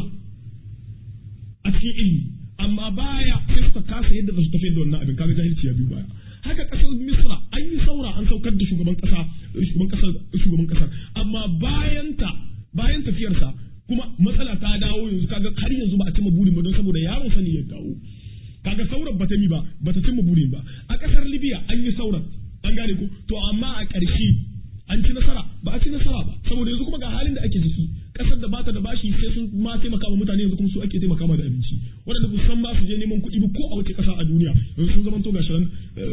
a cikin ilmi amma baya sai suka kasa yadda za su tafiyar da wannan abin kaga jahilci ya biyu baya haka kasar misra an yi saura an saukar da shugaban kasa shugaban kasar shugaban kasar amma bayan ta bayan tafiyarsa kuma matsala ta dawo yanzu kaga har yanzu ba a cimma burin ba don saboda yaron sani ya dawo kaga sauran bata mi ba bata cimma burin ba a kasar libya an yi sauran an gane ko to amma a ƙarshe an ci nasara ba a ci nasara ba saboda yanzu kuma ga halin da ake ciki kasar da bata da bashi sai sun ma taimaka ma mutane yanzu kuma su ake taimaka ma da abinci waɗanda ba san ba su je neman kuɗi ba ko a wace ƙasa a duniya yanzu sun zama to gashi nan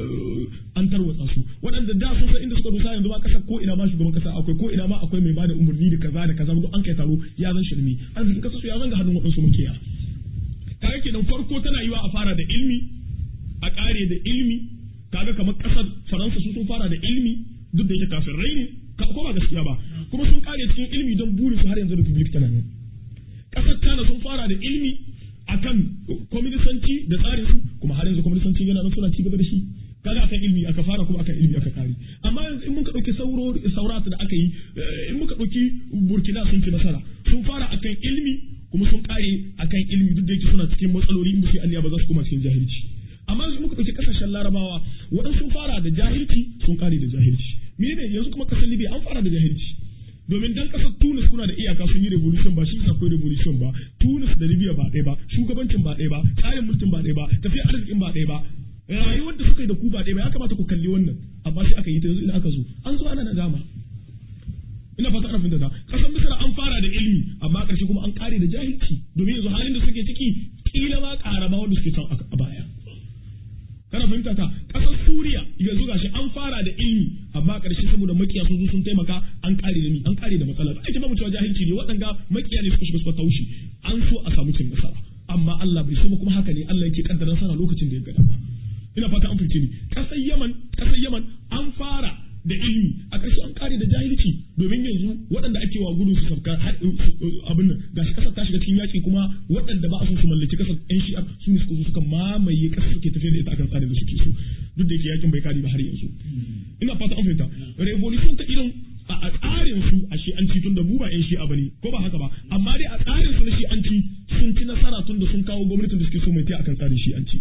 an tarwatsa su waɗanda da sun san inda suka dosa yanzu ba ƙasa ko ina ma shugaban ƙasa akwai ko ina ma akwai mai bada umarni da kaza da kaza an kai taro ya zan shirme arzikin ƙasa su ya zanga hannun waɗansu makiya kaga kenan farko tana yiwa a fara da ilmi a ƙare da ilmi kaga kamar ƙasar faransa su sun fara da ilmi duk da yake kafin rai ne ko ba gaskiya ba kuma sun kare cikin ilmi don burin su har yanzu republic tana nan ƙasar China sun fara da ilmi akan kwaminisanci da tsarin su kuma har yanzu kwaminisanci yana nan suna ci gaba da shi kaga akan ilmi aka fara kuma akan ilmi aka kare amma yanzu in muka ɗauki sauro saurata da aka yi in muka ɗauki burkina sun ci nasara sun fara akan ilmi kuma sun kare akan ilmi duk da yake suna cikin matsaloli in ba su yi ba za su koma cikin jahilci amma yanzu muka ɗauki ƙasashen larabawa waɗansu sun fara da jahilci sun kare da jahilci mene yanzu kuma ƙasar libya an fara da jahilci domin dan ƙasar tunis kuna da iyaka sun yi revolution ba shi akwai revolution ba tunis da libya ba ɗaya ba shugabancin ba ɗaya ba tsarin mulkin ba ɗaya ba tafiyar arzikin ba ɗaya ba rayuwar da suka yi da ku ba ɗaya ba ya kamata ku kalli wannan amma sai aka yi ta yanzu ina aka zo an zo ana nadama ina fata ana fahimta ƙasar misra an fara da ilimi amma ƙarshe kuma an ƙare da jahilci domin yanzu halin da suke ciki kila ma ƙara ma wanda suke can a baya kana fahimta ta kasar Suriya yanzu gashi an fara da ilmi amma karshe saboda makiya sun zo sun taimaka an kare da ni an kare da matsala ake ba mu cewa jahilci ne waɗanda makiya ne suka shiga suka taushi an so a samu cin nasara amma Allah bai so ba kuma haka ne Allah yake kaddara nasara lokacin da ya gada ba ina fata an fahimce ni kasar Yaman kasar Yaman an fara da ilmi a ƙarshe an kare da jahilci domin yanzu waɗanda ake wa gudu su sabka abin nan gashi kasar ta shiga cikin yaƙi kuma waɗanda ba a son su mallaki kasar ƴan shi'a su ne suka zo suka mamaye kasar suke tafiya da ita akan tsarin da suke so duk da yake yakin bai kare ba har yanzu ina fata an fahimta revolution ta irin a tsarin su a shi'anci tun da mu ba ƴan shi'a bane ko ba haka ba amma dai a tsarin su na shi'anci sun ci nasara tun da sun kawo gwamnatin da suke so mai ta akan tsarin shi'anci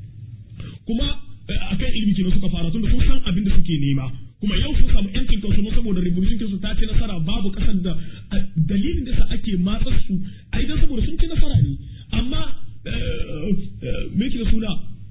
kuma akan ilimi kenan suka fara tun da sun san abin da suke nema kuma yau sun samu yancin kansu ne saboda revolution kinsu ta ci nasara babu kasar da dalilin da sa ake matsar su ai dan saboda sun ci nasara ne amma me ke da suna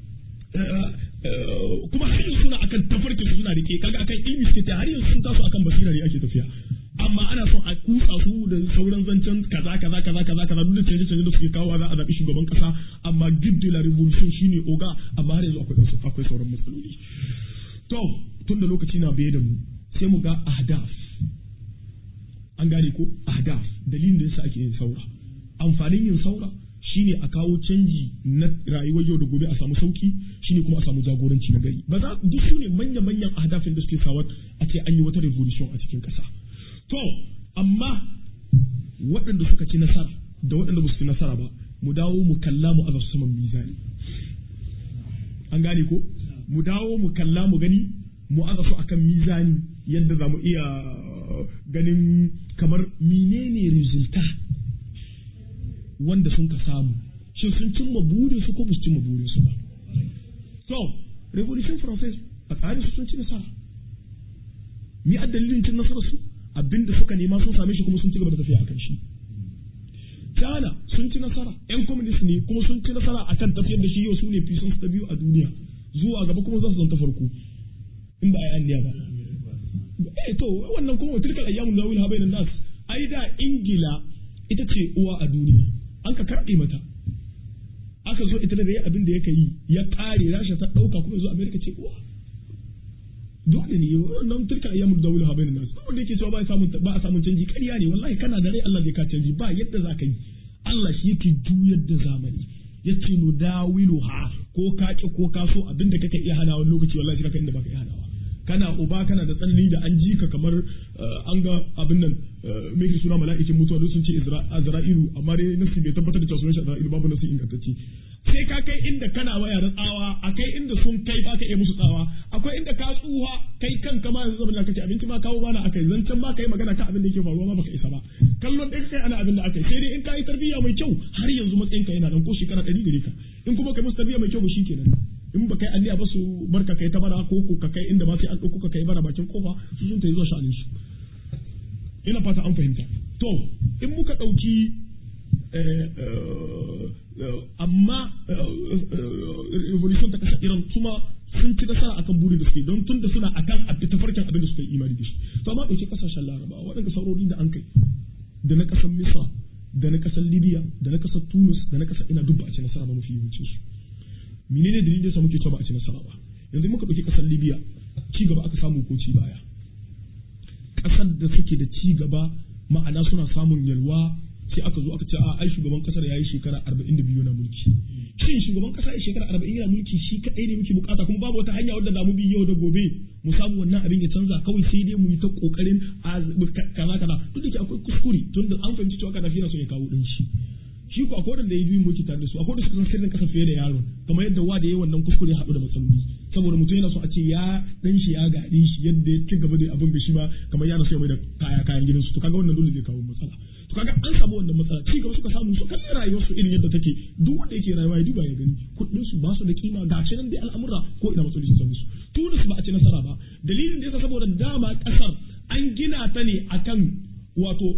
kuma har yanzu suna akan tafarkin su suna rike kaga akan ilmi suke ta har yanzu sun taso akan basira ne ake tafiya amma ana son a kutsa su da sauran zancen kaza kaza kaza kaza kaza duk da canje canje da suke kawo za a zaɓi shugaban kasa amma giddu la revolution shine oga amma har yanzu akwai akwai sauran matsaloli to tun da lokaci na biye da mu sai mu ga ahdaf an gane ko ahdaf dalilin da yasa ake yin saura amfanin yin saura shine a kawo canji na rayuwar yau da gobe a samu sauki shine kuma a samu jagoranci na gari ba za duk su ne manya manyan ahdafin da suke sawa a ce an yi wata revolution a cikin kasa to amma waɗanda suka ci nasara da waɗanda ba su ci nasara ba mu dawo mu kalla mu aza saman mizani an gane ko mu dawo mu kalla mu gani mu aza su akan mizani yadda za mu iya ganin kamar menene resulta wanda sun ka samu shin sun cimma burin su ko ba su cimma burin su ba so revolution français a tsarin su sun ci nasara mi a dalilin cin nasarar su abinda suka nema sun same shi kuma sun ci gaba da tafiya akan shi China sun ci nasara yan communist ne kuma sun ci nasara akan tafiyar da shi yau su ne fisan ta biyu a duniya zuwa gaba kuma za su zanta farko in ba a yi anniya ba. Eh to wannan kuma tilkal ayyamun nawil ha bainan nas ai da Ingila ita ce uwa a duniya an ka karɓe mata aka zo ita da yayi abin da yake yi ya ƙare Rasha ta ɗauka kuma zo Amerika ce uwa dole ne wannan tilkal ayyamun nawil ha bainan nas wanda yake cewa ba a samun ba a samun canji ƙarya ne wallahi kana da rai Allah zai ka canji ba yadda za ka yi Allah shi yake juyar da zamani yace nu dawilu ha ko ka ki ko ka so abin da kake iya hana wani lokaci wallahi kaka inda baka iya hanawa kana uba kana da tsanani da an ji ka kamar an ga abin nan me ke suna mala'ikin mutuwa duk sun ce Azra'ilu amma dai nasi bai tabbatar da cewa sunan shi Azra'ilu babu nasi ingantacce sai ka kai inda kana waya da tsawa akai inda sun kai baka iya musu tsawa akwai inda ka tsuha kai kanka ma yanzu zaman kake abinci ma kawo bana akai zancen ma kai magana kan abin da yake faruwa ma baka isa ba kallon ɗaya kai ana abin da akai sai dai in ka yi tarbiyya mai kyau har yanzu matsayinka yana nan ko shekara ɗari gare ka in kuma kai musu tarbiyya mai kyau ba kenan in ba kai alliya ba su barka kai ta bara ko ko ka kai inda ba sai an ɗauko ka kai bara bakin kofa su sun ta yi zuwa sha'anin su ina fata an fahimta to in muka ɗauki amma revolution ta kasa iran kuma sun ci nasara akan burin da suke don tun da suna akan abin tafarkin abin da suka yi imani da shi to amma ɗauki kasashen larabawa waɗanda saurori da an kai da na ƙasar misra da na ƙasar libya da na ƙasar tunis da na ƙasar ina duk ba a ci nasara ba mafi yawancin su menene dalilin da yasa muke cewa ba a ci nasara ba yanzu muka ɗauki ƙasar libya ci gaba aka samu ko ci baya ƙasar da suke da ci gaba ma'ana suna samun yalwa sai aka zo aka ce a ai shugaban kasar yayi shekara 42 na mulki shin shugaban kasa ya shekara 40 yana mulki shi kadai ne muke bukata kuma babu wata hanya wadda zamu bi yau da gobe mu samu wannan abin ya canza kawai sai dai mu yi ta kokarin kaza kaza duk da ke akwai kuskure tun da an fahimci cewa Gaddafi yana son ya kawo din shi shi ko akwai wanda ya yi mulki tare da su akwai da suka san sirrin kasa fiye da yaron kamar yadda wa da yayi wannan kuskure haɗu da matsaloli saboda mutum yana so a ce ya dan shi ya gaɗe shi yadda ya ci gaba da abin da shi ba kamar yana so ya mai da kaya kayan gidansu to kaga wannan dole zai kawo matsala to kaga an samu wannan matsala ci gaba suka samu su kalli rayuwar su irin yadda take duk wanda yake rayuwa ya duba ya gani kuɗin su ba su da kima ga shi nan dai al'amura ko ina matsaloli sun same su Tunis ba a ci nasara ba dalilin da yasa saboda dama kasar an gina ta ne akan wato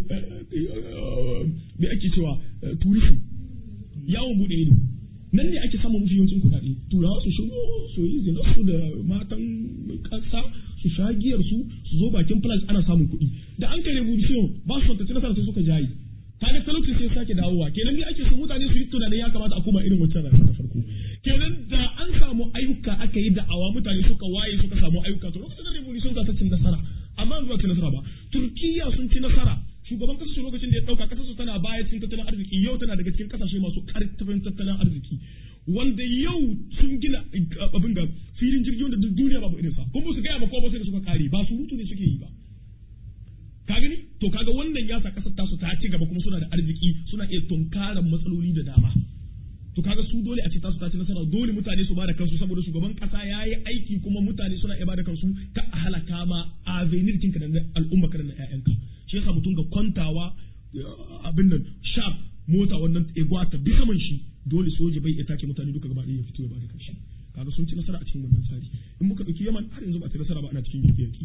me ake cewa tourism yawon bude ido nan ne ake samun mafi yawancin kuɗaɗe turawa su shigo su yi zinarsu da matan ƙasa su sha giyar su su zo bakin plage ana samun kuɗi da an kai revolution ba su fantaci nasara sai suka jayi kaga talauci sai sake dawowa kenan ne ake so mutane su yi tunanin ya kamata a koma irin wancan rayuwa ta farko kenan da an samu ayyuka aka yi da'awa mutane suka waye suka samu ayyuka to lokacin da revolution za ta cin nasara amma yanzu ba ci nasara ba turkiya sun ci nasara shugaban kasar su lokacin da ya dauka kasar su tana baya cikin tattalin arziki yau tana daga cikin kasashe masu karfin tattalin arziki wanda yau sun gina abin da filin jirgi wanda duk duniya babu irinsa kuma su gaya ba ko ba sai da suka kare ba surutu ne suke yi ba ka gani to kaga wannan ya sa kasar tasu ta ci gaba kuma suna da arziki suna iya tunkaran matsaloli da dama to kaga su dole a ce tasu ta ci nasara dole mutane su bada kansu saboda shugaban kasa ya yi aiki kuma mutane suna iya bada kansu ka a halaka ma a venir kinka da al'umma ka da na ƴaƴanka shi yasa mutum ga kwantawa abin nan sharp mota wannan egwa ta bi saman shi dole soja bai iya take mutane duka gaba ɗaya ya fito ya bada kanshi kaga sun ci nasara a cikin wannan tsari in muka ɗauki yaman har yanzu ba a ci nasara ba ana cikin yaki yaki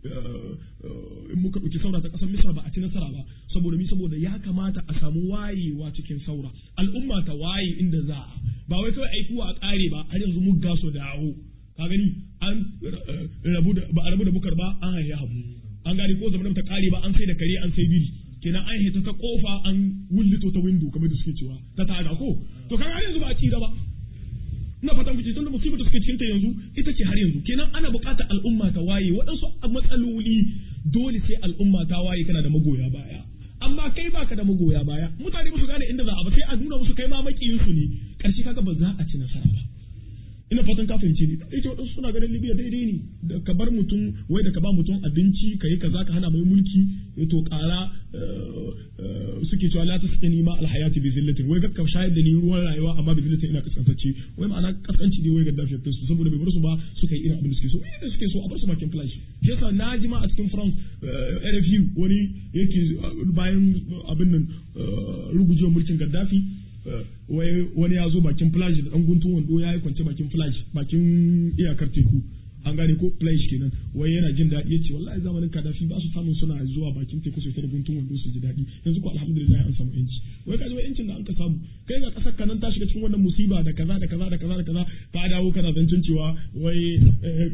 in muka ɗauki saura ta ƙasar misra ba a ci nasara ba saboda mi saboda ya kamata a samu wayewa cikin saura al'umma ta waye inda za a ba wai kawai aikuwa a ƙare ba har yanzu mun gaso dawo ka gani an rabu da ba a rabu da bukar ba an haihi habu an gane ko zamanin ta ƙare ba an sai da kare an sai biri kenan an hita ta kofa an wullito ta windo kamar da suke cewa ta taga ko to kaga har yanzu ba a ci ba ina fatan kuce tunda musibar da suke cikin ta yanzu ita ce har yanzu kenan ana buƙatar al'umma ta waye waɗansu matsaloli dole sai al'umma ta waye kana da magoya baya amma kai baka da magoya baya mutane ba su gane inda za a ba sai a nuna musu kai ma makiyin su ne karshe kaga ba za a ci nasara ba ina fatan ka fahimce ni dai waɗansu suna ganin Libya daidai ne da ka bar mutum wai da ka ba mutum abinci ka yi kaza ka hana mai mulki to ƙara suke cewa la tasqini ma alhayati bi zillatin wai ka shayar da ni ruwan rayuwa amma bi zillatin ina kaskantacce wai ma'ana kaskanci dai wai ga dafi su saboda bai bar su ba suka yi irin abin da suke so me da suke so a bar su bakin flash yasa na ji ma a cikin France RFU wani yake bayan abin nan rugujewar mulkin Gaddafi wani ya zo bakin flash da dan guntun wando ya yi kwance bakin flash bakin iyakar teku an gane ko flash kenan wai yana jin daɗi yace wallahi zamanin kadafi ba su samun suna zuwa bakin teku sosai da guntun wando su ji daɗi yanzu ko alhamdulillah an samu yanci wai ka ji wai yancin da an ka samu kai ga kasar kanan ta shiga cikin wannan musiba da kaza da kaza da kaza da kaza ka dawo kana zancin cewa wai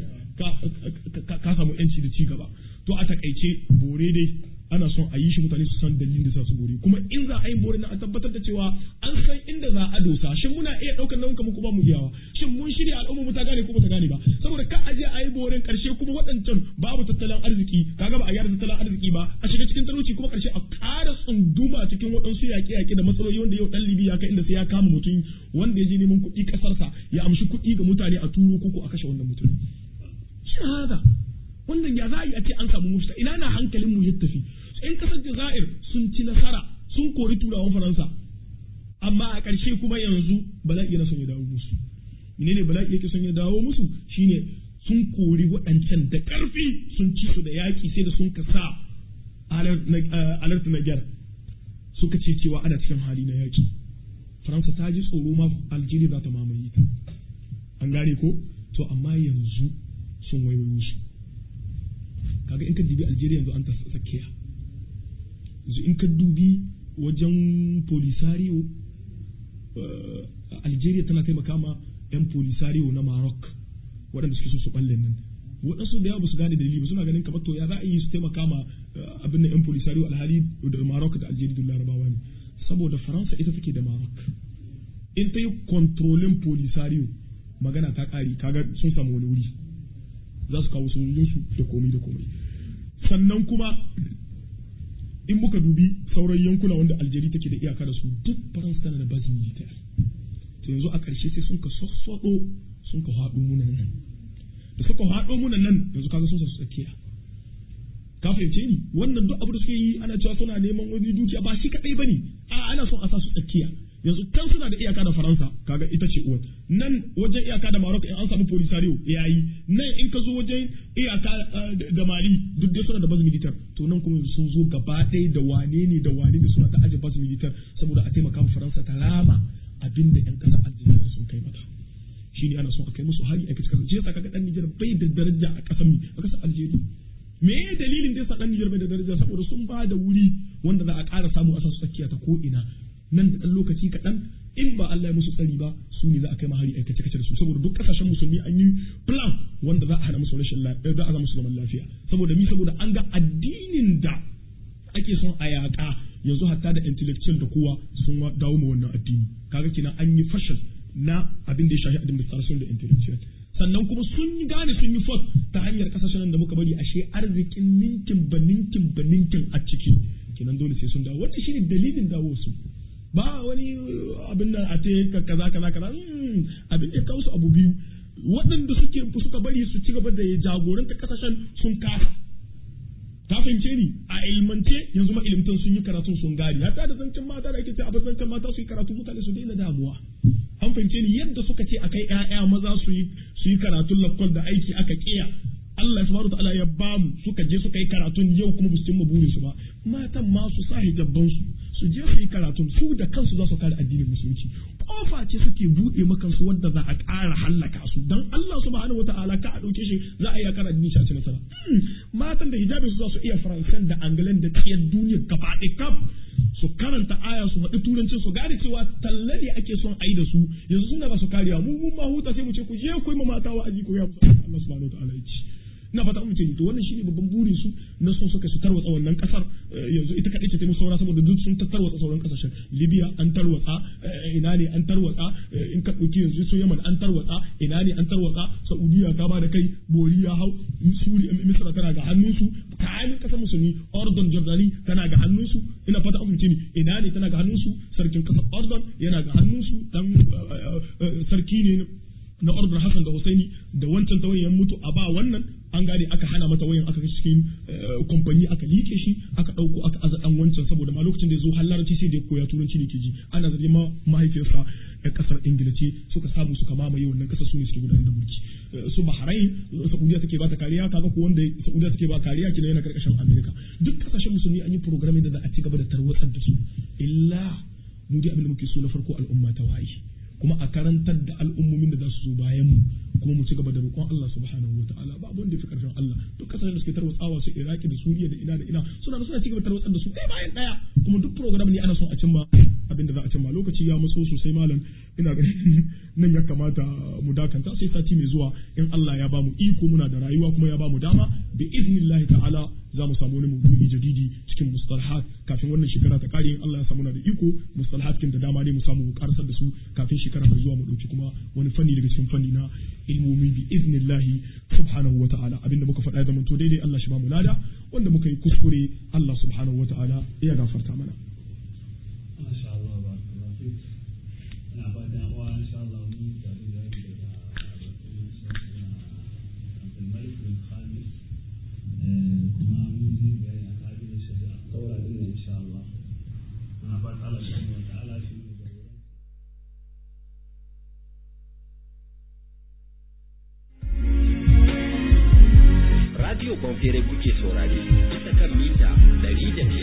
ka samu yanci da ci gaba to a takaice bore dai ana son a yi shi mutane su san dalilin da sa su bore kuma in za a yi bore na a tabbatar da cewa an san inda za a dosa shin muna iya daukar nauyin kamar kuma mu iyawa shin mun shirya al'umma mu ta gane ko ba ta gane ba saboda ka aje a yi boren karshe kuma waɗancan babu tattalin arziki kaga ba a gyara tattalin arziki ba a shiga cikin talauci kuma karshe a ƙara tsunduma cikin waɗansu yaƙe-yaƙe da matsaloli wanda yau ɗan Libya kai inda sai ya kama mutum wanda ya je neman kuɗi ƙasarsa ya amshi kuɗi ga mutane a turo ko a kashe wannan mutum shi haka wannan ya za a yi a ce an samu mufta ina na hankalin mu ya tafi in kasar Jazair sun ci nasara sun kori turawan Faransa amma a ƙarshe kuma yanzu bala'i yana son ya dawo musu menene bala'i yake son ya dawo musu shine sun kori waɗancan da ƙarfi sun ci su da yaƙi sai da sun kasa alert na gyar suka ce cewa ana cikin hali na yaƙi Faransa ta ji tsoro ma Algeria za ta mamaye ta an gane ko to amma yanzu sun waiwayo su kaga in ka dibi Algeria yanzu an ta tsakiya yanzu in ka dubi wajen polisario Algeria tana taimaka ma 'yan polisario na Maroc waɗanda suke so su balle nan waɗansu da yawa ba su gane dalili ba suna ganin kamar to ya za a yi su taimaka ma abin da yan polisario alhali da Maroc da Algeria da Larabawa ne saboda Faransa ita take da Maroc in ta yi kontrolin polisario magana ta ƙari kaga sun samu wani wuri za su kawo sojojinsu da komai da komai sannan kuma in muka dubi sauran yankuna wanda Algeria take da iyaka da su duk Faransa tana da bazin military to yanzu a ƙarshe sai sun ka sassaɗo sun ka haɗo munan nan da suka haɗo munan nan yanzu kaga sun sa su tsakiya ka fahimce ni wannan duk abu da suke yi ana cewa suna neman wani dukiya ba shi kaɗai bane a ana son a sa su tsakiya yanzu can suna da iyaka da Faransa kaga ita ce uwar nan wajen iyaka da Maroc in an samu Polisario yayi nan in ka zo wajen iyaka da Mali duk dai suna da baz militar to nan kuma sun zo gaba ɗaya da wane ne da wane ne suna ta aje baz militar saboda a taimaka ma Faransa ta rama abin da 'yan ƙasar Algeria sun kai mata shi ne ana son a kai musu hari a kaci kasar jiya kaga dan Nijar bai da daraja a ƙasar mi a ƙasar Algeria me ya dalilin da yasa dan Nijar bai da daraja saboda sun ba da wuri wanda za a ƙara samu a sasu tsakiya ta ko ina nan da ɗan lokaci kaɗan in ba Allah ya musu tsari ba su ne za a kai mahari a kace kace da su saboda duk ƙasashen musulmi an yi plan wanda za a hana musu rashin lafiya za a zama musu zaman lafiya saboda mi saboda an ga addinin da ake son a yaƙa yanzu hatta da intellectual da kowa sun dawo ma wannan addini kaga kenan an yi fashal na abin da ya shafi administration da intellectual sannan kuma sun yi gane sun yi fot ta hanyar kasashen da muka bari ashe arzikin ninkin ba ninkin ba ninkin a ciki kenan dole sai sun dawo wannan shine dalilin dawo su ba wani abin da a te kaza kaza kaza abin da kawo su abu biyu waɗanda suke suka bari su ci gaba da jagoranta kasashen sun kasa ka fahimce ni a ilmance yanzu ma ilimtan sun yi karatun sun gari hatta da zancen mata da ake ce a bar zancen mata su yi karatu mutane su daina damuwa an fahimce ni yadda suka ce akai ƴaƴa maza su yi su yi karatun lakwal da aiki aka kiya Allah subhanahu ta'ala ya ba mu suka je suka yi karatun yau kuma ba su cimma burin su ba matan ma su sa hijabban su su je su yi karatun su da kansu za su kare addinin musulunci kofa ce suke buɗe maka su wadda za a ƙara hallaka su dan Allah subhanahu wata'ala ka a ɗauke shi za a iya kara addini shi a ci nasara matan da hijabin su za su iya faransan da angalan da tsiyar duniya gaba ɗaya kaf su karanta aya su faɗi turancin su gane cewa talla ne ake son a yi da su yanzu suna ba su kariya mu mun ma huta sai mu ce ku je ku yi ma mata wa'azi ko ya musu Allah subhanahu wata'ala ya ci ina fata mun ce to wannan shine babban burin su na son suka su tarwatsa wannan kasar yanzu ita kadai ce ta musu saura saboda duk sun tarwatsa sauran kasashen Libya an tarwatsa ina ne an tarwatsa in ka dauki yanzu su Yemen an tarwatsa ina ne an tarwatsa Saudiya ta bada kai bori ya hau Suri Misra tana ga hannunsu kayan kasar musulmi Ordon Jordani tana ga hannunsu ina fata mun ce ina ne tana ga hannunsu sarkin kasar Ordon yana ga hannunsu dan sarki ne na ordar Hassan da Husaini da wancan tawayen mutu a ba wannan an gane aka hana mata wayan aka cikin kamfani aka like shi aka dauko aka aza dan wancan saboda ma lokacin da ya zo hallarci sai da ya koya turanci ne ke ji ana zargin ma mahaifiyarsa a kasar ingila ce suka samu suka mamaye wannan kasar su ne suke gudanar da mulki su bahrain saudiya take bata kariya kaga ko wanda saudiya take ba kariya kina yana karkashin america duk kasashen musulmi an yi programming da za a ci gaba da tarwatsar da su illa mu dai abin da muke so na farko al'umma ta waye kuma a karantar da al'ummomin da za su zo bayan mu kuma mu ci gaba da roƙon Allah subhanahu wataala ba abin da fi karfin Allah duk kasashen da suke tarwatsawa su Iraki da Suriya da ina da ina suna suna ci gaba da tarwatsar da su kai bayan daya kuma duk program ne ana son a cimma abin da za a cimma lokaci ya matso sosai malam ina ganin nan ya kamata mu dakanta sai sati mai zuwa in Allah ya ba mu iko muna da rayuwa kuma ya ba mu dama bi idnillahi ta'ala za mu samu wani maudu'i jadidi cikin mustalahat kafin wannan shekara ta kare in Allah ya samu na da iko mustalahat kin da dama ne mu samu mu karasar da su kafin shekara mai zuwa mu dauki kuma wani fanni daga cikin fanni na ilmomi bi idnillahi subhanahu wata'ala abinda muka faɗa ya zama to daidai Allah shi ba mu lada wanda muka yi kuskure Allah subhanahu wata'ala ya gafarta mana Masha Allah barakallahu fik. Ina fatan uwa insha Allah mun tare da daga Abdul Malik bin Khamis kuma mun yi bayani a ka'idar shari'a saura din nan insha Allah. Muna fata Allah subhanahu wa ta'ala shi ne jagoran Radio Bonfere kuke saurare bisa kan mita 102